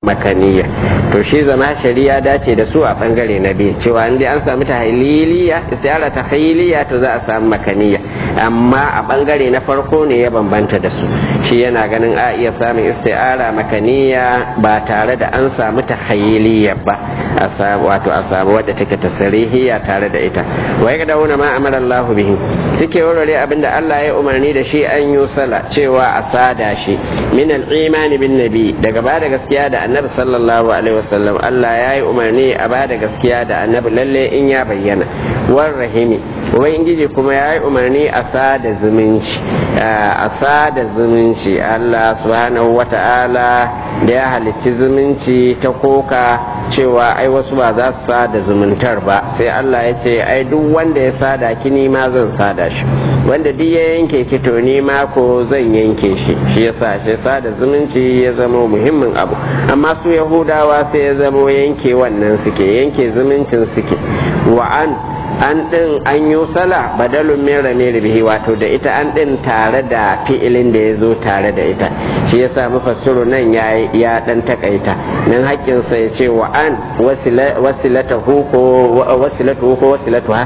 makaniya to shi zama shari'a dace da su a bangare na biyu cewa inda an samu tahliliya istiara tahliliya to za a samu makaniya amma a bangare na farko ne ya bambanta da su shi yana ganin a iya samun istiara makaniya ba tare da an samu tahliliya ba a samu wato a samu wadda take tasrihiya tare da ita wai ga dauna ma amara Allah bihi suke warware abinda Allah ya umarni da shi an yi sala cewa a sada shi min al-imani bin nabi daga ba da gaskiya da annabi sallallahu alaihi wasallam Allah ya yi umarni a ba da gaskiya da annabi lalle in ya bayyana war rahimi ubangiji kuma ya yi umarni a sada zumunci a sada zumunci Allah subhanahu wata'ala da ya halicci zumunci ta koka cewa ai wasu ba za su sada zumuntar ba sai Allah ya ce ai duk wanda ya sada ki ni ma zan sada shi wanda duk ya yanke ki to ni ma ko zan yanke shi shi yasa shi sada zumunci ya zama muhimmin abu amma su yahudawa sai ya zama yanke wannan suke yanke zumuncin suke wa an an ɗin an yi sala badalun min rame bihi wato da ita an ɗin tare da fi'ilin da ya zo tare da ita shi ya sa mufassiru nan ya ya ɗan takaita nan haƙƙinsa ya ce wa an wasilatahu ko wasilatuhu ko wasilatuha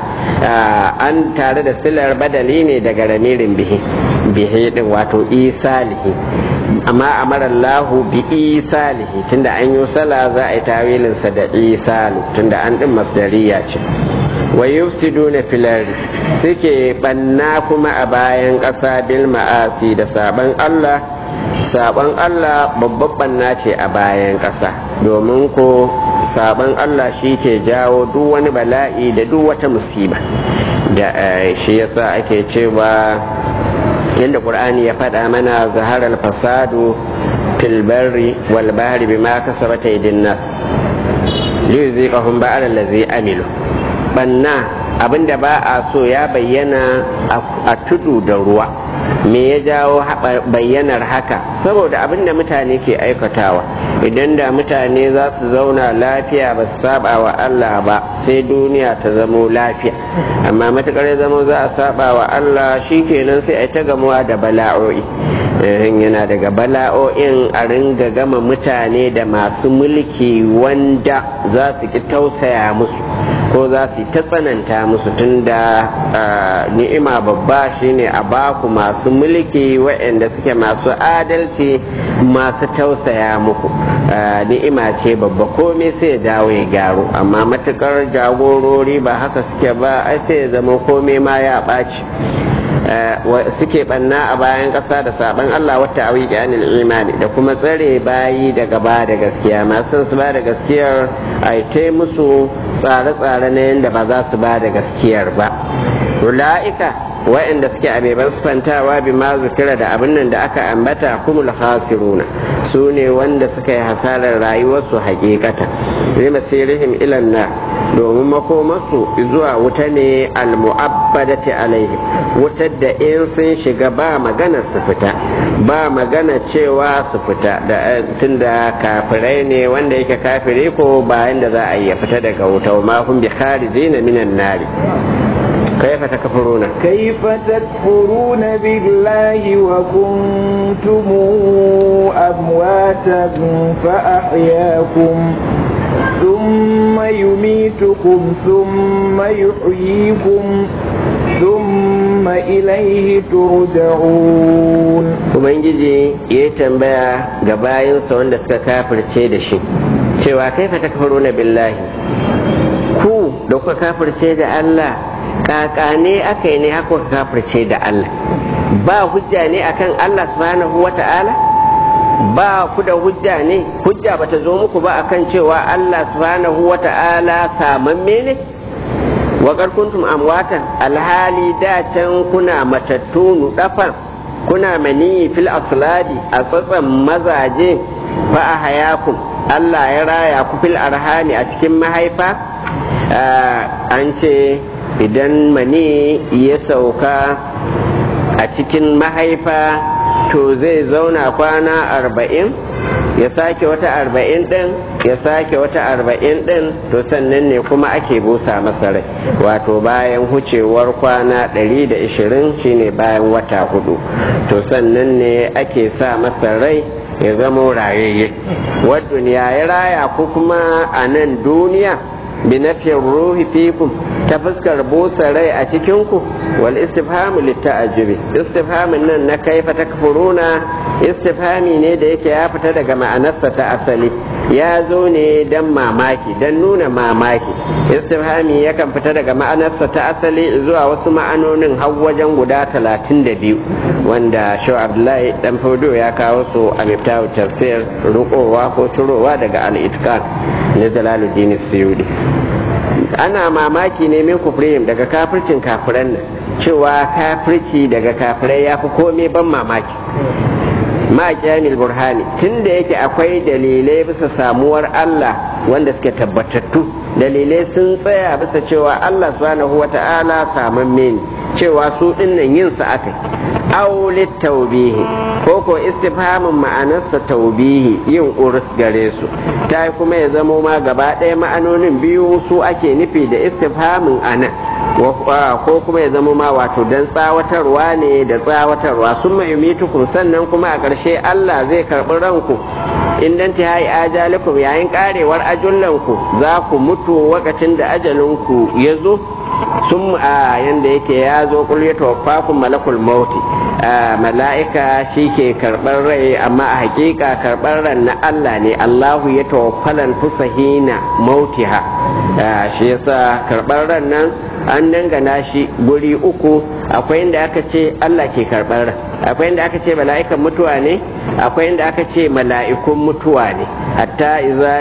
an tare da silar badali ne daga ramirin bihi bihi ɗin wato isalihi amma amara Allahu bi isalihi tunda an yi sala za a yi tawilinsa da isalu tunda an ɗin masdariya ce wa yufsiduna fil ardi suke banna kuma a bayan ƙasa bil ma'asi da saban Allah saban Allah babban banna ce a bayan ƙasa domin ko saban Allah shi ke jawo duk wani bala'i da duk wata musiba da shi yasa ake cewa yadda qur'ani ya faɗa mana zaharar fasadu fil barri wal bahri bima kasabat aydin nas liyuziqahum ba'al allazi amilu banna abinda ba a so ya bayyana a tudu da ruwa me ya jawo bayyanar haka saboda abinda mutane ke aikatawa idan da mutane za su zauna lafiya ba su saba wa Allah ba sai duniya ta zamo lafiya amma matukar ya zama za a saba wa Allah shikenan sai a ta gamuwa da bala'o'i yana daga bala'o'in a ringa gama mutane da masu mulki wanda za su ki tausaya musu ko za su ta tsananta musu tunda ni'ima babba shine a baku masu mulki waɗanda suke masu adalci masu tausaya muku ni'ima ce babba komai sai ya dawo ya gyaru amma matukar jagorori ba haka suke ba ai sai ya zama komai ma ya ɓaci suke banna a bayan ƙasa da saban Allah wata awi anil imani da kuma tsare bayi daga ba da gaskiya masu su ba da gaskiyar a ta musu tsare-tsare na yadda ba za su ba da gaskiyar ba ula'ika wa'anda suke abeban sufantawa bi ma zukira da abin nan da aka ambata kumul khasiruna su ne wanda suka yi hasarar rayuwarsu hakikata zai masirihim ilan na domin makomarsu zuwa wuta ne almu'abbadati alaihim wutar da in sun shiga ba magana su fita ba magana cewa su fita da tunda kafirai ne wanda yake kafire ko bayan da za a yi ya fita daga wuta ma hum bi kharijina minan nari كيف تكفرون كيف تكفرون بالله وكنتم أمواتا فأحياكم ثم يميتكم ثم يحييكم ثم إليه ترجعون Ubangiji ya tambaya ga bayansa wanda suka kafirce da shi cewa kaifa takfuruna billahi ku da kuka kafirce da Allah kaka ne aka yi ne haka kafirce da Allah ba hujja ne akan Allah subhanahu wa ta'ala ba ku da hujja ne hujja bata zo muku ba akan cewa Allah subhanahu wa ta'ala samamme ne wa kuntum amwatan alhali da can kuna matattu nudafan kuna mani fil asladi a tsatsan mazaje fa a hayakum Allah ya raya ku fil arhani a cikin mahaifa an ce idan mani ya sauka a cikin mahaifa to zai zauna kwana arba'in ya sake wata arba'in ɗin ya sake wata arba'in ɗin to sannan ne kuma ake busa masa rai wato bayan hucewar kwana ɗari da ishirin shine bayan wata hudu to sannan ne ake sa masa rai ya zama rayayye wa duniya ya raya ku kuma a nan duniya bi nafiyar ruhi fikum ta fuskar busa rai a cikinku wal istifhamu litta'ajjubi istifhamin nan na kaifa takfuruna istifhami ne da yake ya fita daga ma'anarsa ta asali ya zo ne don mamaki don nuna mamaki istifhami yakan fita daga ma'anarsa ta asali zuwa wasu ma'anonin har wajen guda talatin da biyu wanda shau abdullahi dan fodo ya kawo su a miftahu tafsir rukowa ko turowa daga al-itqan na jalaluddin suyudi ana mamaki ne min kufrihim daga kafircin kafiran nan cewa kafirci daga kafirai ya fi komai ban mamaki ma kyamil burhani tun da yake akwai dalilai bisa samuwar Allah wanda suke tabbatattu dalilai sun tsaya bisa cewa Allah subhanahu wa ta'ala samamme ne cewa su dinnan yin sa aka aulit taubihi ko ko istifhamin ma'anarsa taubihi yin urus gare su ta kuma ya zamo ma gaba ɗaya ma'anonin biyu su ake nufi da istifhamin anan ko kuma ya zama ma wato dan tsawatarwa ne da tsawatarwa sun mai mitukun sannan kuma a ƙarshe Allah zai karɓi ranku in dan ta hayi ajalikum yayin karewar ajullanku za ku mutu wakacin da ajalinku ya zo sun a yanda yake ya zo kul ya tawaffakum malakul mauti mala'ika shi ke karɓar rai amma a hakika karɓar ran na Allah ne Allahu ya tawaffalan fusahina mautiha shi yasa karɓar ran nan an dangana shi guri uku akwai inda aka ce Allah ke karɓar ran akwai inda aka ce mala'ikan mutuwa ne akwai inda aka ce mala'ikun mutuwa ne hatta iza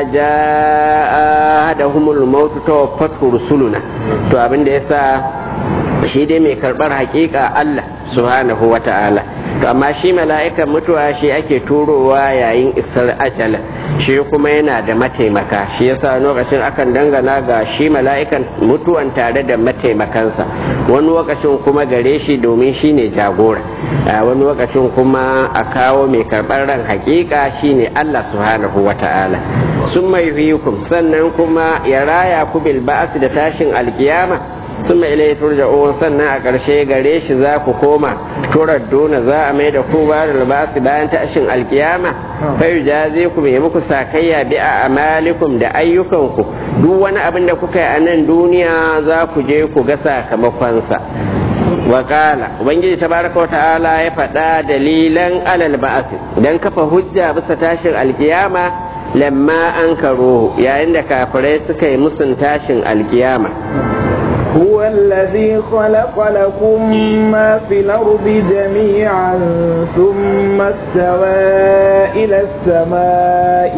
jaa hadahumul mautu tawaffatu rusuluna to abin da yasa shi dai mai karɓar hakika Allah subhanahu wa ta'ala to amma shi mala'ikan mutuwa shi ake turowa yayin isar ajala shi kuma yana da mataimaka shi yasa lokacin akan dangana ga shi mala'ikan mutuwan tare da mataimakansa wani lokacin kuma gare shi domin shi ne jagora wani lokacin kuma a kawo mai karɓar ran hakika shi ne Allah subhanahu wa ta'ala sun mai sannan kuma ya raya ku bil ba'as da tashin alkiyama ثم إليه ترجعون sannan a ƙarshe gare shi za ku koma turadduna za a mai da ku ba da libasi bayan tashin alkiyama fa jaze ku mai muku sakayya bi a amalikum da ayyukanku duk wani abin da kuka yi a nan duniya za ku je ku ga sakamakonsa wakala ubangiji tabaraka wa ta'ala ya faɗa dalilan alal ba'asi dan kafa hujja bisa tashin alkiyama lamma an karo yayin da kafirai suka yi musun tashin alkiyama هو الذي خلق لكم ما في الأرض جميعا ثم استوى إلى السماء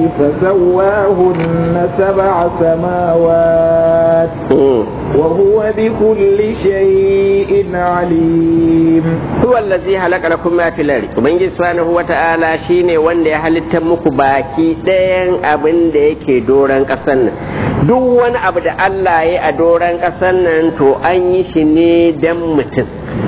فسواهن سبع سماوات وهو بكل شيء عليم هو الذي خلق لكم ما في الأرض ومن سبحانه وتعالى شيني وند halitta muku baki ɗayan abin da yake doron ƙasar nan duk wani abu da Allah ya a doron ƙasar nan to an yi shi ne don mutum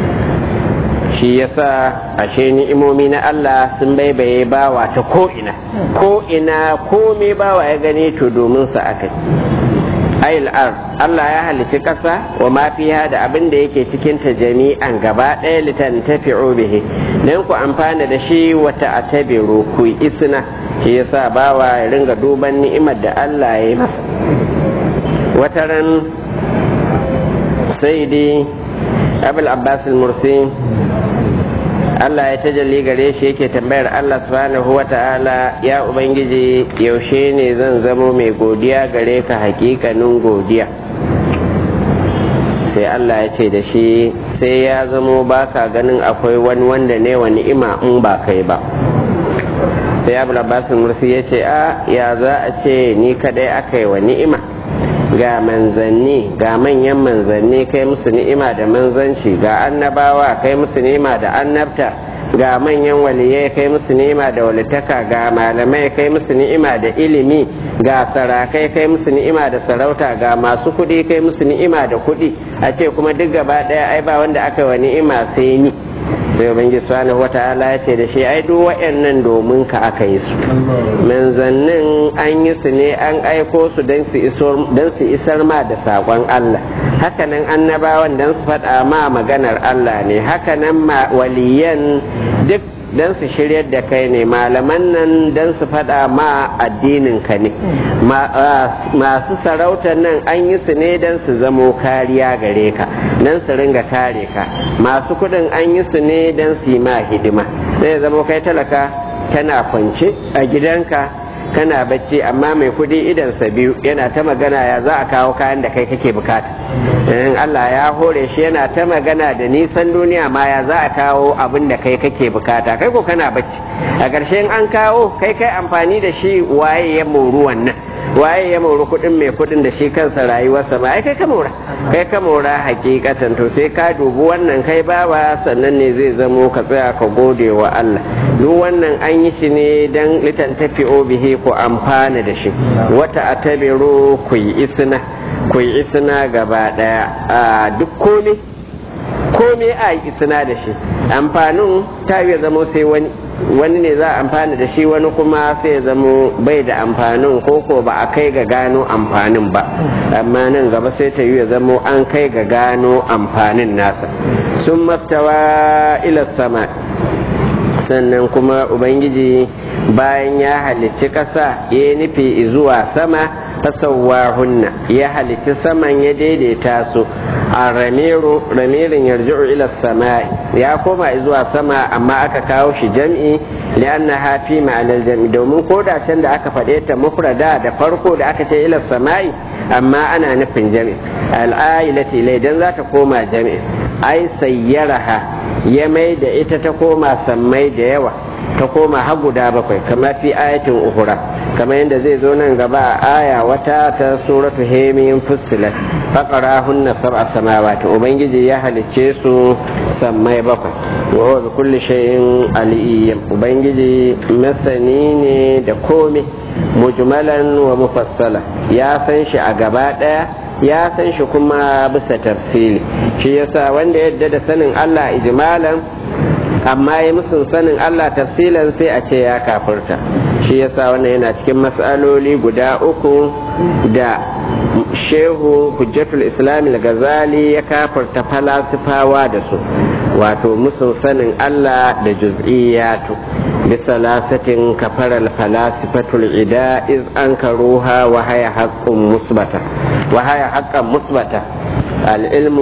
shi yasa ashe ni'imomi na Allah sun baibaye bawa ta ko'ina ko'ina komai bawa ya gani to domin sa aka ayil ar Allah ya halici ƙasa wa ma fiha da abin da yake cikin ta jami'an gaba ɗaya litan tafi'u bihi dan ku amfana da shi wata atabiru ku isna shi yasa bawa ya ringa duban ni'imar da Allah ya yi masa wataran sai dai abul abbas mursi Allah ya tajalli gare shi yake tambayar Allah subhanahu wa ta'ala ya ubangiji yaushe ne zan zamo mai godiya gare ka hakikanin godiya sai Allah ya ce da shi sai ya zamo baka ganin akwai wani wanda ne wa ni'ima in ba kai ba sai abu abbas mursi ya ce a ya za a ce ni kadai aka yi wa ni'ima ga manzanni ga manyan manzanni kai musu ni'ima da manzanci ga annabawa kai musu ni'ima da annabta ga manyan waliyai kai musu ni'ima da walitaka ga malamai kai musu ni'ima da ilimi ga sarakai kai musu ni'ima da sarauta ga masu kuɗi kai musu ni'ima da kuɗi a ce kuma duk gaba ɗaya ai ba wanda aka wa ni'ima sai ni sai ubangiji subhanahu wata'ala ya ce da shi ai duk waɗannan domin ka aka yi su manzannin an yi su ne an aiko su don su isar ma da saƙon Allah hakanan annabawan don su faɗa ma maganar Allah ne hakanan waliyan duk don su shiryar da kai ne malaman nan don su faɗa ma addinin ka ne masu sarautar nan an yi su ne don su zamo kariya gare ka don su ringa kare ka masu kuɗin an yi su ne don su yi ma hidima sai zamo kai talaka kana kwance a gidanka kana bacci amma mai kudi idansa biyu yana ta magana ya za a kawo kayan da kai kake bukata in Allah ya hore shi yana ta magana da nisan duniya ma ya za a kawo abin da kai kake bukata kai ko kana bacci a ƙarshen an kawo kai kai amfani da shi waye ya moru wannan waye ya mori kudin mai kudin da shi kansa rayuwarsa ba ai kai ka mora kai ka mora hakikatan to sai ka dubi wannan kai bawa sannan ne zai zamo ka tsaya ka gode wa Allah duk wannan an yi shi ne dan litan tafi bihi ku amfana da shi wata atabiru ku yi isna ku yi isna gaba daya a duk komai komai a yi isna da shi amfanin ta yi zamo sai wani wani ne za a amfani da shi wani kuma sai ya zamo bai da amfanin koko ba a kai ga gano amfanin ba amma nan gaba sai ta yi ya zamo an kai ga gano amfanin nasa sun maftawa ila sama sannan kuma ubangiji bayan ya halicci ƙasa ya nufi zuwa sama fasawahunna ya halicci saman ya daidaita su a ramiru ramirin yarji'u ila sama'i ya koma zuwa sama amma aka kawo shi jam'i lianna hafi ma'anar jam'i domin ko da can da aka faɗe ta mufrada da farko da aka ce ila sama'i amma ana nufin jam'i al'ailati ilai dan za ta koma jam'i ai sayyaraha ya mai da ita ta koma sammai da yawa ta koma har guda bakwai kama fi ayatin uhura kama yadda zai zo nan gaba a aya wata ta suratu hemiyin fussilat faƙara hunna sab'a samawati ubangiji ya halicce su sammai bakwai wa huwa bi kulli shay'in aliyyim ubangiji masani ne da komai mujmalan wa mufassala ya san shi a gaba daya ya san shi kuma bisa tafsili shi yasa wanda yadda da sanin Allah ijmalan amma ya musun sanin Allah tafsilan sai a ce ya kafirta shi yasa wannan yana cikin matsaloli guda uku da shehu hujjatul islam al-ghazali ya kafirta falasifawa da su wato musun sanin Allah da juz'iyatu بثلاثة كفر الفلاسفة العداء إذ أنكروها وهي حق مثبتة وهي حق مثبتة العلم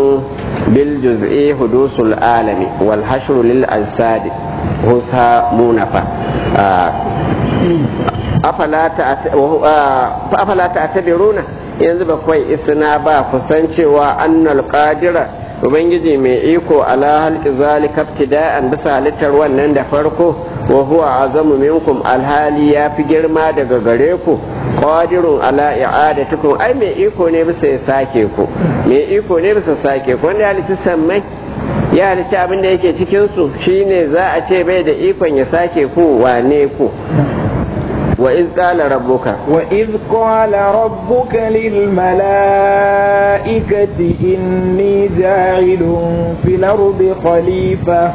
بالجزء حدوث العالم والحشر للأجساد هسها منفى أفلا تعتبرون yanzu ba kawai isna ba kusan cewa annal qadira ubangiji mai iko ala halki zalika ibtida'an bisa halittar wannan da farko wa huwa azamu minkum alhali ya fi girma daga gare ku qadirun ala i'adatikum ai mai iko ne bisa ya sake ku mai iko ne bisa sake ku wanda halitta sammai ya halitta abin da yake cikin su shine za a ce bai da ikon ya sake ku wane ku وإذ قال ربك وإذ قال ربك للملائكة إني جاعل في الأرض خليفة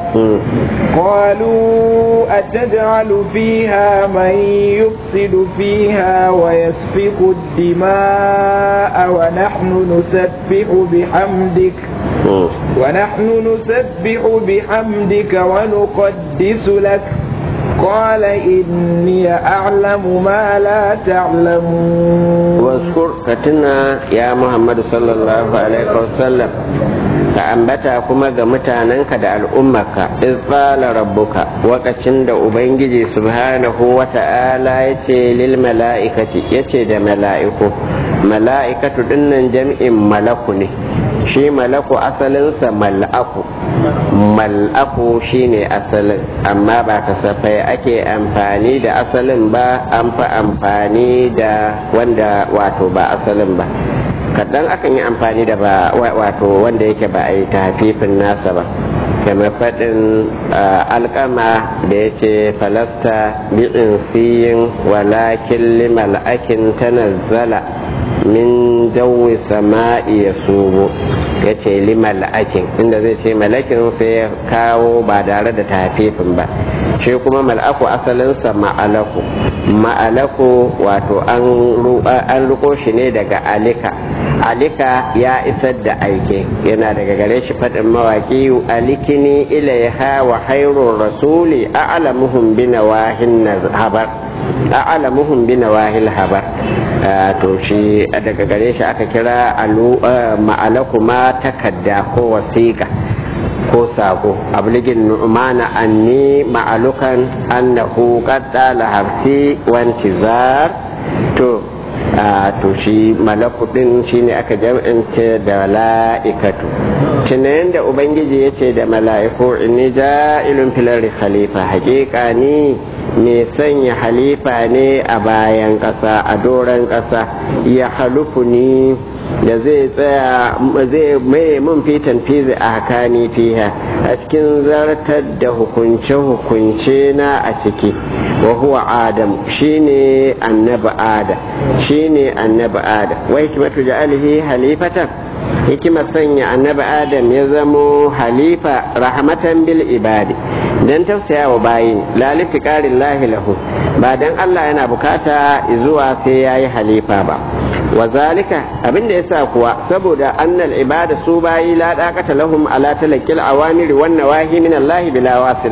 قالوا أتجعل فيها من يفسد فيها ويسفك الدماء ونحن نسبح بحمدك ونحن نسبح بحمدك ونقدس لك قال إني أعلم ما لا تعلمون واذكر كتنا يا محمد صلى الله عليه وسلم ka ambata kuma ga mutanenka da al'ummarka izqala rabbuka wakacin da ubangiji subhanahu wa ta'ala yace lil mala'ikati yace da mala'iku mala'ikatu dinnan jam'in malaku ne shi malaku asalinsa mal'aku mal'aku shine asalin amma ba kasafai ake amfani da asalin ba an fi amfani da wanda wato ba asalin ba kaɗan akan yi amfani da ba wato wanda yake ba a yi tafifin nasa ba kamar faɗin alƙama da ya ce falasta bi'in siyin walakin limal'akin tanazzala min jawi sama'i ya subo ya ce li mala'akin inda zai ce malakin sai ya kawo ba tare da tafifin ba shi kuma mal'aku asalinsa ma'alaku ma'alaku wato an ruko shi ne daga alika alika ya isar da aike yana daga gare shi faɗin mawaƙi alikini ilaiha wa hairun rasuli a'lamuhum bi nawahin habar a'lamuhum bi nawahil habar to shi daga gare shi aka kira ma'alaku ma takadda ko wasiƙa ko sako abligin nu'mana anni ma'alukan annahu qad la harfi wa intizar to to shi malaku din shine aka jam'ance da mala'ikatu tunayen da ubangiji ya ce da mala'iku inni ja'ilun filari khalifa hakika ni mai sanya halifa ne a bayan ƙasa a doron ƙasa ya halufu ni da zai tsaya zai mai mun fitan fizi a hakani fiha a cikin zartar da hukunce-hukunce na a ciki wa huwa adam shine annabi adam shine annabi adam wa hikmatu ja'alihi halifatan hikimar sanya annabi adam ya zamo halifa rahmatan bil ibadi dan tausaya wa bayin lalifi ƙarin lahi lahu ba dan Allah yana bukata zuwa sai yayi halifa ba wa zalika abinda yasa kuwa saboda annal ibada su bayi la daqata lahum ala talaqqil awamiri wan nawahi min Allah bila wasila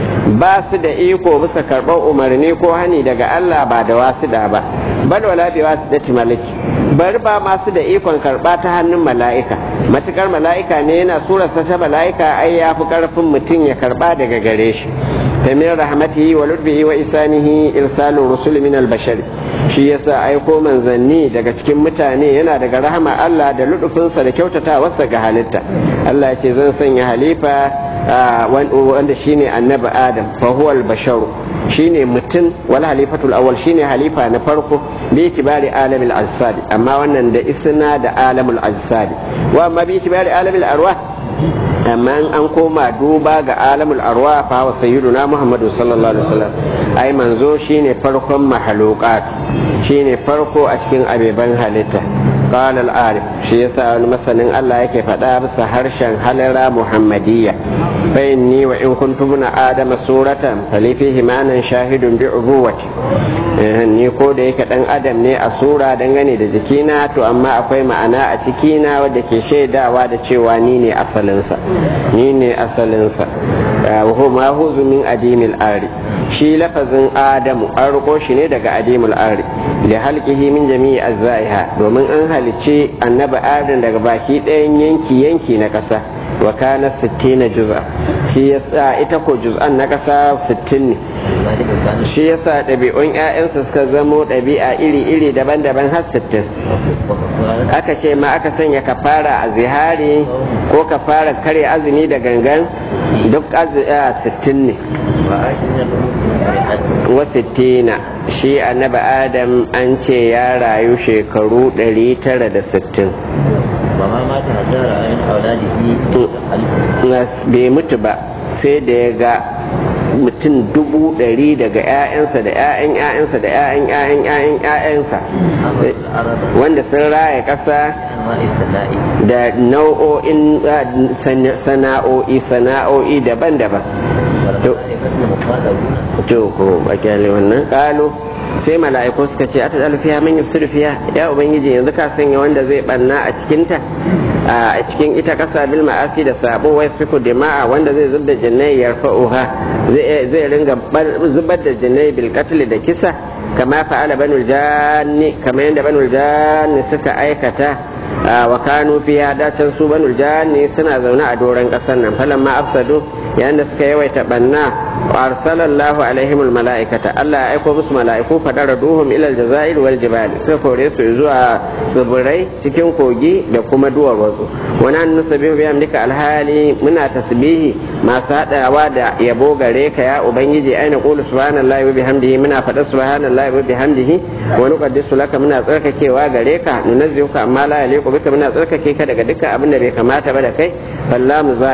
ba su da iko bisa karɓar umarni ko hani daga Allah ba da wasida ba bal wala bi wasidati maliki bari ba masu da ikon karɓa ta hannun mala'ika matukar mala'ika ne yana surarsa ta mala'ika ai ya fi ƙarfin mutum ya karɓa daga gare shi min rahmatihi wa lutfihi wa isanihi irsalu rusul min al-bashar shi yasa aiko manzanni daga cikin mutane yana daga rahama Allah da lutufinsa da kyautatawarsa ga halitta Allah ya ce zan sanya halifa wanda shine annabi Adam fa huwa al-basharu shine mutum wal halifatul awwal shine halifa na farko bi itibari alamil ajsad amma wannan da isna da alamul ajsad wa amma bi itibari alamil arwah amma an koma duba ga alamul arwa fa wa sayyiduna muhammadu sallallahu alaihi wasallam ai manzo shine farkon mahaluqat shine farko a cikin abeban halitta قال العارف shi yasa wani masanin Allah yake faɗa bisa harshen halara muhammadiyya فإني وإن كنت ابن آدم سورة فلي فيه معنى شاهد بعبوتي ni ko da yake dan adam ne a sura dangane da jikina to amma akwai ma'ana a cikina wadda ke shaidawa da cewa ni ne asalinsa ni ne asalinsa wa ma huzu min adimil ari shi lafazin adamu an riko shi ne daga adimul ari da halkihi min jami'i azzaiha domin an halicci annabi adam daga baki ɗayan yanki yanki na ƙasa wa kana 60 juz'a shi yasa ita ko juz'an na ƙasa 60 ne shi yasa ɗabi'un ƴaƴansa suka zamo ɗabi'a iri-iri daban-daban har 60 aka ce ma aka sanya kafara a zihari ko kafara kare azumi da gangan duk 60 ne wa 60 shi annabi adam an ce ya rayu shekaru 960 bai mutu ba sai da ya ga mutum dubu ɗari daga 'ya'yansa da 'ya'yan 'ya'yansa da 'ya'yan 'ya'yan 'ya'yan 'ya'yansa wanda sun raya ƙasa da nau'o'in sana'o'i sana'o'i daban-daban to ko bakiyale wannan ƙalo sai mala'iku suka ce ata alfiya man yusir fiya ya ubangiji yanzu ka sanya wanda zai banna a cikinta a cikin ita kasa bil ma'asi da sabo wai fiku dima'a wanda zai zubda jinnai yarfa'uha zai ringa zubar da jinnai bil qatl da kisa kama fa'ala banul janni kama yanda banul janni suka aikata wa kanu fiya dacin su banul janni suna zaune a doron kasar nan falamma afsadu yayin da suka yawaita banna arsalallahu alaihim almalaikata Allah ya aiko musu mala'iku fadara duhum ila aljazair wal jibal sai kore su zuwa tsibirai cikin kogi da kuma duwar wasu wannan nusabihu bi amdika alhali muna tasbihi masu hadawa da yabo gare ka ya ubangiji aina qulu subhanallahi wa bihamdihi muna fada subhanallahi wa bihamdihi wa nuqaddisu laka muna tsarkakewa gare ka nunazzihuka amma la yaliqu bika muna tsarkake ka daga dukkan abin da bai kamata ba da kai fallamu za'ida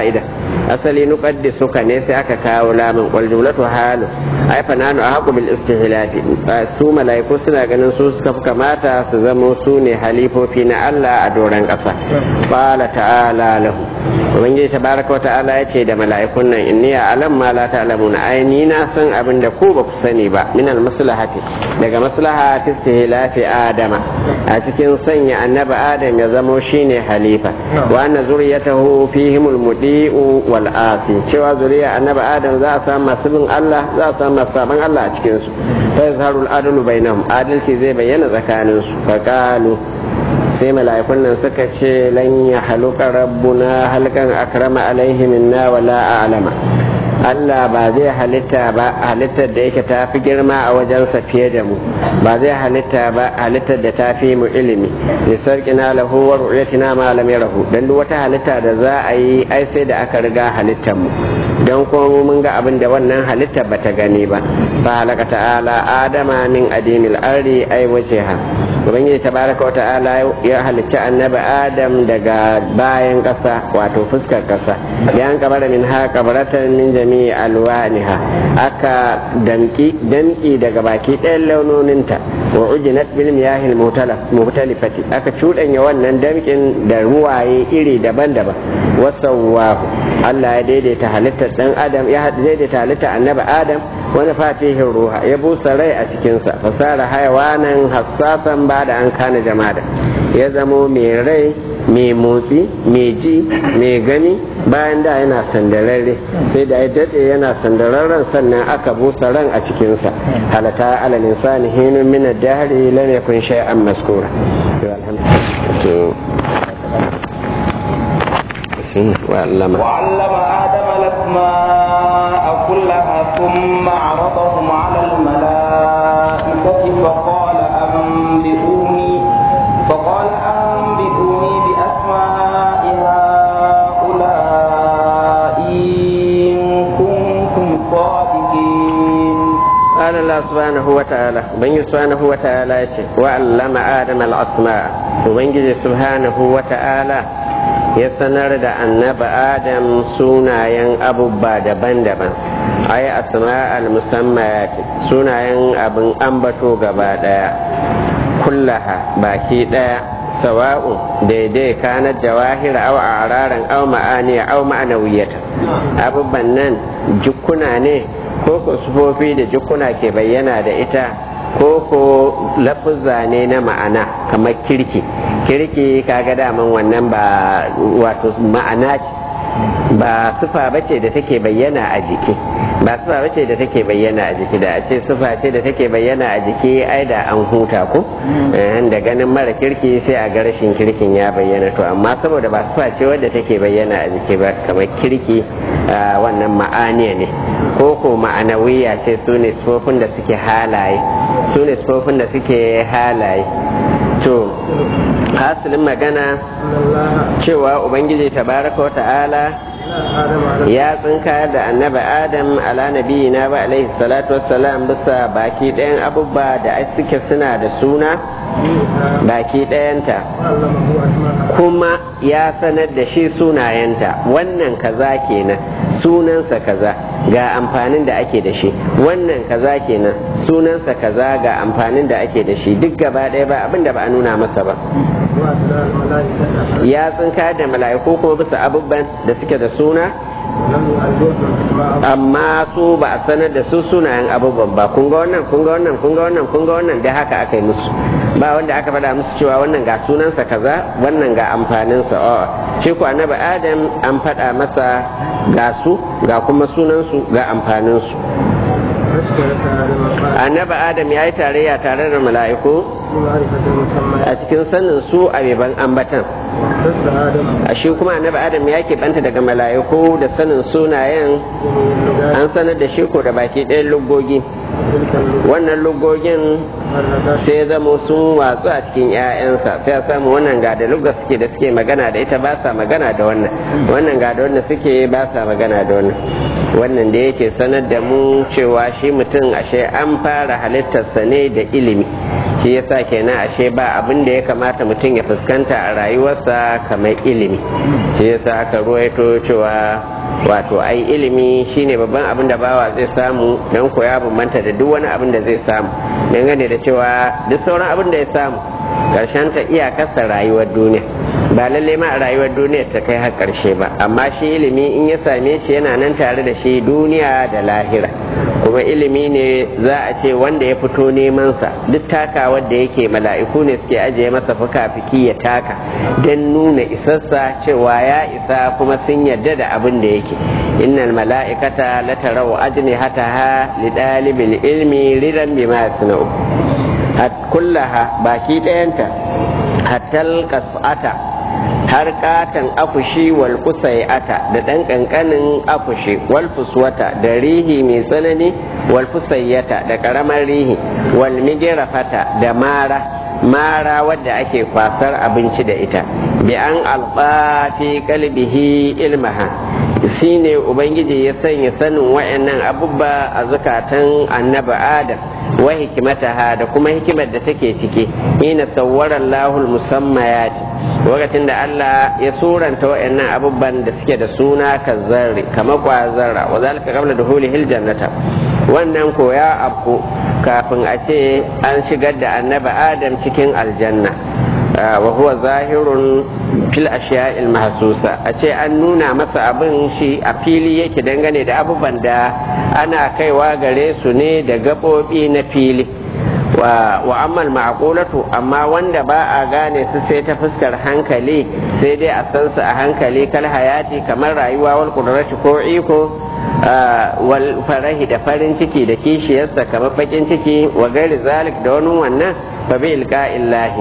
asali nuqaddisuka ne sai aka kawo lamun wal jumlatu halu ai fa nanu ahqu bil istihlafi su malaiku suna ganin su suka fi kamata su zamo su ne halifofi na Allah a doron ƙasa qala ta'ala lahu ubangiji tabaraka wa ta'ala ya ce da mala'ikun nan inni alam ma la ta'lamuna ai ni na san abin da ku ba ku sani ba min al maslahati daga maslaha ta istihlafi adama a cikin sanya annabi adam ya zamo shine halifa wa anna zuriyatahu fihim al mudi'u wal asi cewa zuriya annabi adam za a samu masu bin Allah za a samu masu saban Allah a cikin su fa yazharu al adlu bainahum adalci zai bayyana tsakanin su fa qalu sai mala'ikun nan suka ce lan ya haluka rabbuna halkan akrama alaihi minna wala a'lama Allah ba zai halitta ba halittar da yake ta fi girma a wajensa fiye da mu ba zai halitta ba halittar da ta fi mu ilimi lisarkina lahu wa ru'yatina ma lam yarahu dan duk wata halitta da za a yi ai sai da aka riga halittar mu dan kuma mun ga abin da wannan halittar bata gani ba fa halaka ta'ala adama min adimil ardi ai wajeha ubangiji tabaraka wa ta'ala ya halicci annabi adam daga bayan ƙasa wato fuskar ƙasa yan kabara min ha kabaratan min jami'i alwaniha aka damki damki daga baki ɗayan launoninta wa ujinat bil miyahil muhtalifati aka cuɗanya wannan damkin da ruwaye iri daban-daban wasawwahu Allah ya daidaita halittar dan adam ya daidaita halittar annabi adam wani fatihin ruha ya busa rai a cikinsa fasara hayawanan hassasan ba da an kana jama'a ya zamo mai rai mai motsi mai ji mai gani bayan da yana sandararre sai da ya daɗe yana sandararren sannan aka busa ran a cikinsa halata alal insani hinun min ad-dahri lam yakun shay'an maskura وعلم وعلم آدم الأسماء كلها ثم عرضهم على الملائكة فقال أنبئوني فقال أنبئوني بأسماء هؤلاء إن كنتم صادقين قال الله سبحانه وتعالى بن سبحانه وتعالى وعلم آدم الأسماء وبن سبحانه وتعالى ya sanar da annaba adam sunayen abubba daban-daban ai asma al-musammayat sunayen abin ambato gaba daya kullaha baki daya sawa'un daidai kanar jawahir aw araran aw ma'aniya aw ma'anawiyata abubban nan jukuna ne ko ko sufofi da jukuna ke bayyana da ita ko ko lafuzza ne na ma'ana kamar kirki kirki kaga daman wannan ba wato ma'ana ce ba sufa bace da take bayyana a jiki ba sufa bace da take bayyana a jiki da a ce sufa ce da take bayyana a jiki ai da an huta ko da ganin mara kirki sai a ga rashin kirkin ya bayyana to amma saboda ba sufa ce wadda take bayyana a jiki ba kamar kirki wannan ma'aniya ne ko ko ma'anawiya ce su ne sufofin da suke halaye su ne sufofin da suke halaye to hasilin magana cewa ubangiji tabaraka wa ta'ala ya tsinka da annabi adam ala nabiyina ba alaihi salatu wassalam bisa baki ɗayan abubuwa da suke suna da suna baki ɗayanta kuma ya sanar da shi sunayenta wannan kaza kenan sunansa kaza ga amfanin da ake da shi wannan kaza kenan sunansa kaza ga amfanin da ake da shi duk gaba ɗaya ba abin da ba a nuna masa ba ya tsinka da mala'iku kuma bisa abubuwan da suke da suna amma su ba a sanar da su sunayen abubuwan ba kun ga wannan kun ga wannan kun ga wannan kun ga wannan da haka aka yi musu ba wanda aka faɗa musu cewa wannan ga sunansa kaza wannan ga amfaninsa a shi ku annabi adam an faɗa masa ga su ga kuma sunansu ga amfaninsu annabi adam ya yi tarayya tare da mala'iku a cikin sanin su a beban ambatan a shi kuma annabi adam ya banta daga mala'iku da sanin sunayen an sanar da shi ko da baki ɗayan lugogi wannan lugogin sai zama sun watsu a cikin 'ya'yansa sai a samu wannan ga da lugar suke da suke magana da ita ba sa magana da wannan wannan ga da wanda suke ba sa magana da wannan wannan da yake sanar da mu cewa shi mutum ashe an fara halittarsa ne da ilimi shi yasa kenan ashe ba abin da ya kamata mutum ya fuskanta a rayuwarsa kamar ilimi shi yasa aka ruwaito cewa wato ai ilimi shine babban abin da bawa zai samu don koya bambanta da duk wani abin da zai samu dangane da cewa duk sauran abin da ya samu karshen ta iyakarsa rayuwar duniya ba lalle ma a rayuwar duniya ta kai har karshe ba amma shi ilimi in ya same shi yana nan tare da shi duniya da lahira kuma ilimi ne za a ce wanda ya fito neman sa duk taka wanda yake mala'iku ne suke ajiye masa fuka-fiki ya taka don nuna isassa cewa ya isa kuma sun yarda da abin da yake innal mala'ikata la tarau ajnihataha li dalibil ilmi ridan bima yasna'u hat kullaha baki ɗayanta hattal kas'ata har katan akushi wal kusai'ata da ɗan ƙanƙanin akushi wal fuswata da rihi mai tsanani wal fusayyata da ƙaramar rihi wal migirafata da mara mara wadda ake kwasar abinci da ita bi an alba fi kalbihi ilmaha shine ubangiji ya sanya sanin wa'annan abubba a zukatan annabi adam wa hikimataha da kuma hikimar da take ciki ina sawwara lahul musammayat lokacin da Allah ya suranta wa'annan abubban da suke da suna kazzarri kamar kwazarra wa zalika qabla duhulihil jannata wannan ko ya afku kafin a ce an shigar da annabi adam cikin aljanna wa huwa zahirun fil ashiya'il mahsusa a ce an nuna masa abin shi a fili yake dangane da abubuwan da ana kaiwa gare su ne da gaɓoɓi na fili wa ammal ma'qulatu amma wanda ba a gane su sai ta fuskar hankali sai dai a san su a hankali kal hayati kamar rayuwa wal qudrati ko iko wal farahi da farin ciki da kishiyarsa kamar bakin ciki wa gairi zalik da wani wannan fa bi ilqa'illahi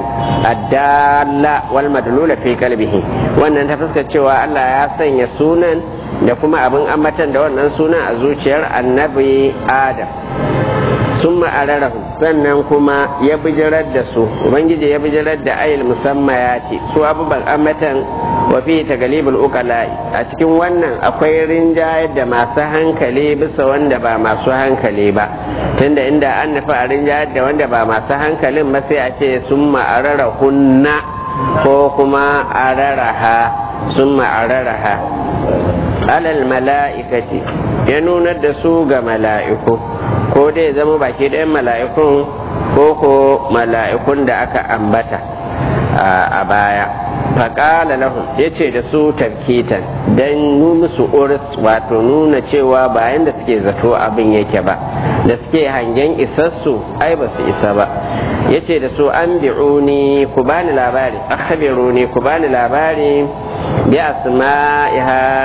addalla wal madlula fi qalbihi wannan ta fuskar cewa Allah ya sanya sunan da kuma abin ambatan da wannan sunan a zuciyar annabi Adam sun ma'ararahu sannan kuma ya bijirar da su ubangiji ya bijirar da ayil musamman ya ce su abubuwan ambatan wa fi tagalibul uqala'i a cikin wannan akwai rinjayar da masu hankali bisa wanda ba masu hankali ba tunda inda an nufi a rinjayar da wanda ba masu hankalin ba sai a ce sun ma'arara hunna ko kuma araraha sun ma'araraha alal mala'ikati ya nunar da su ga mala'iku ko dai zama baki ɗayan mala'ikun ko ko mala'ikun da aka ambata a baya faƙala lahum ya ce da su tarkitan don musu uris wato nuna cewa bayan da suke zato abin yake ba da suke hangen isassu ai ba su isa ba ya ce da su an bi'uni ku bani labari akhbiruni ku bani labari bi asma'i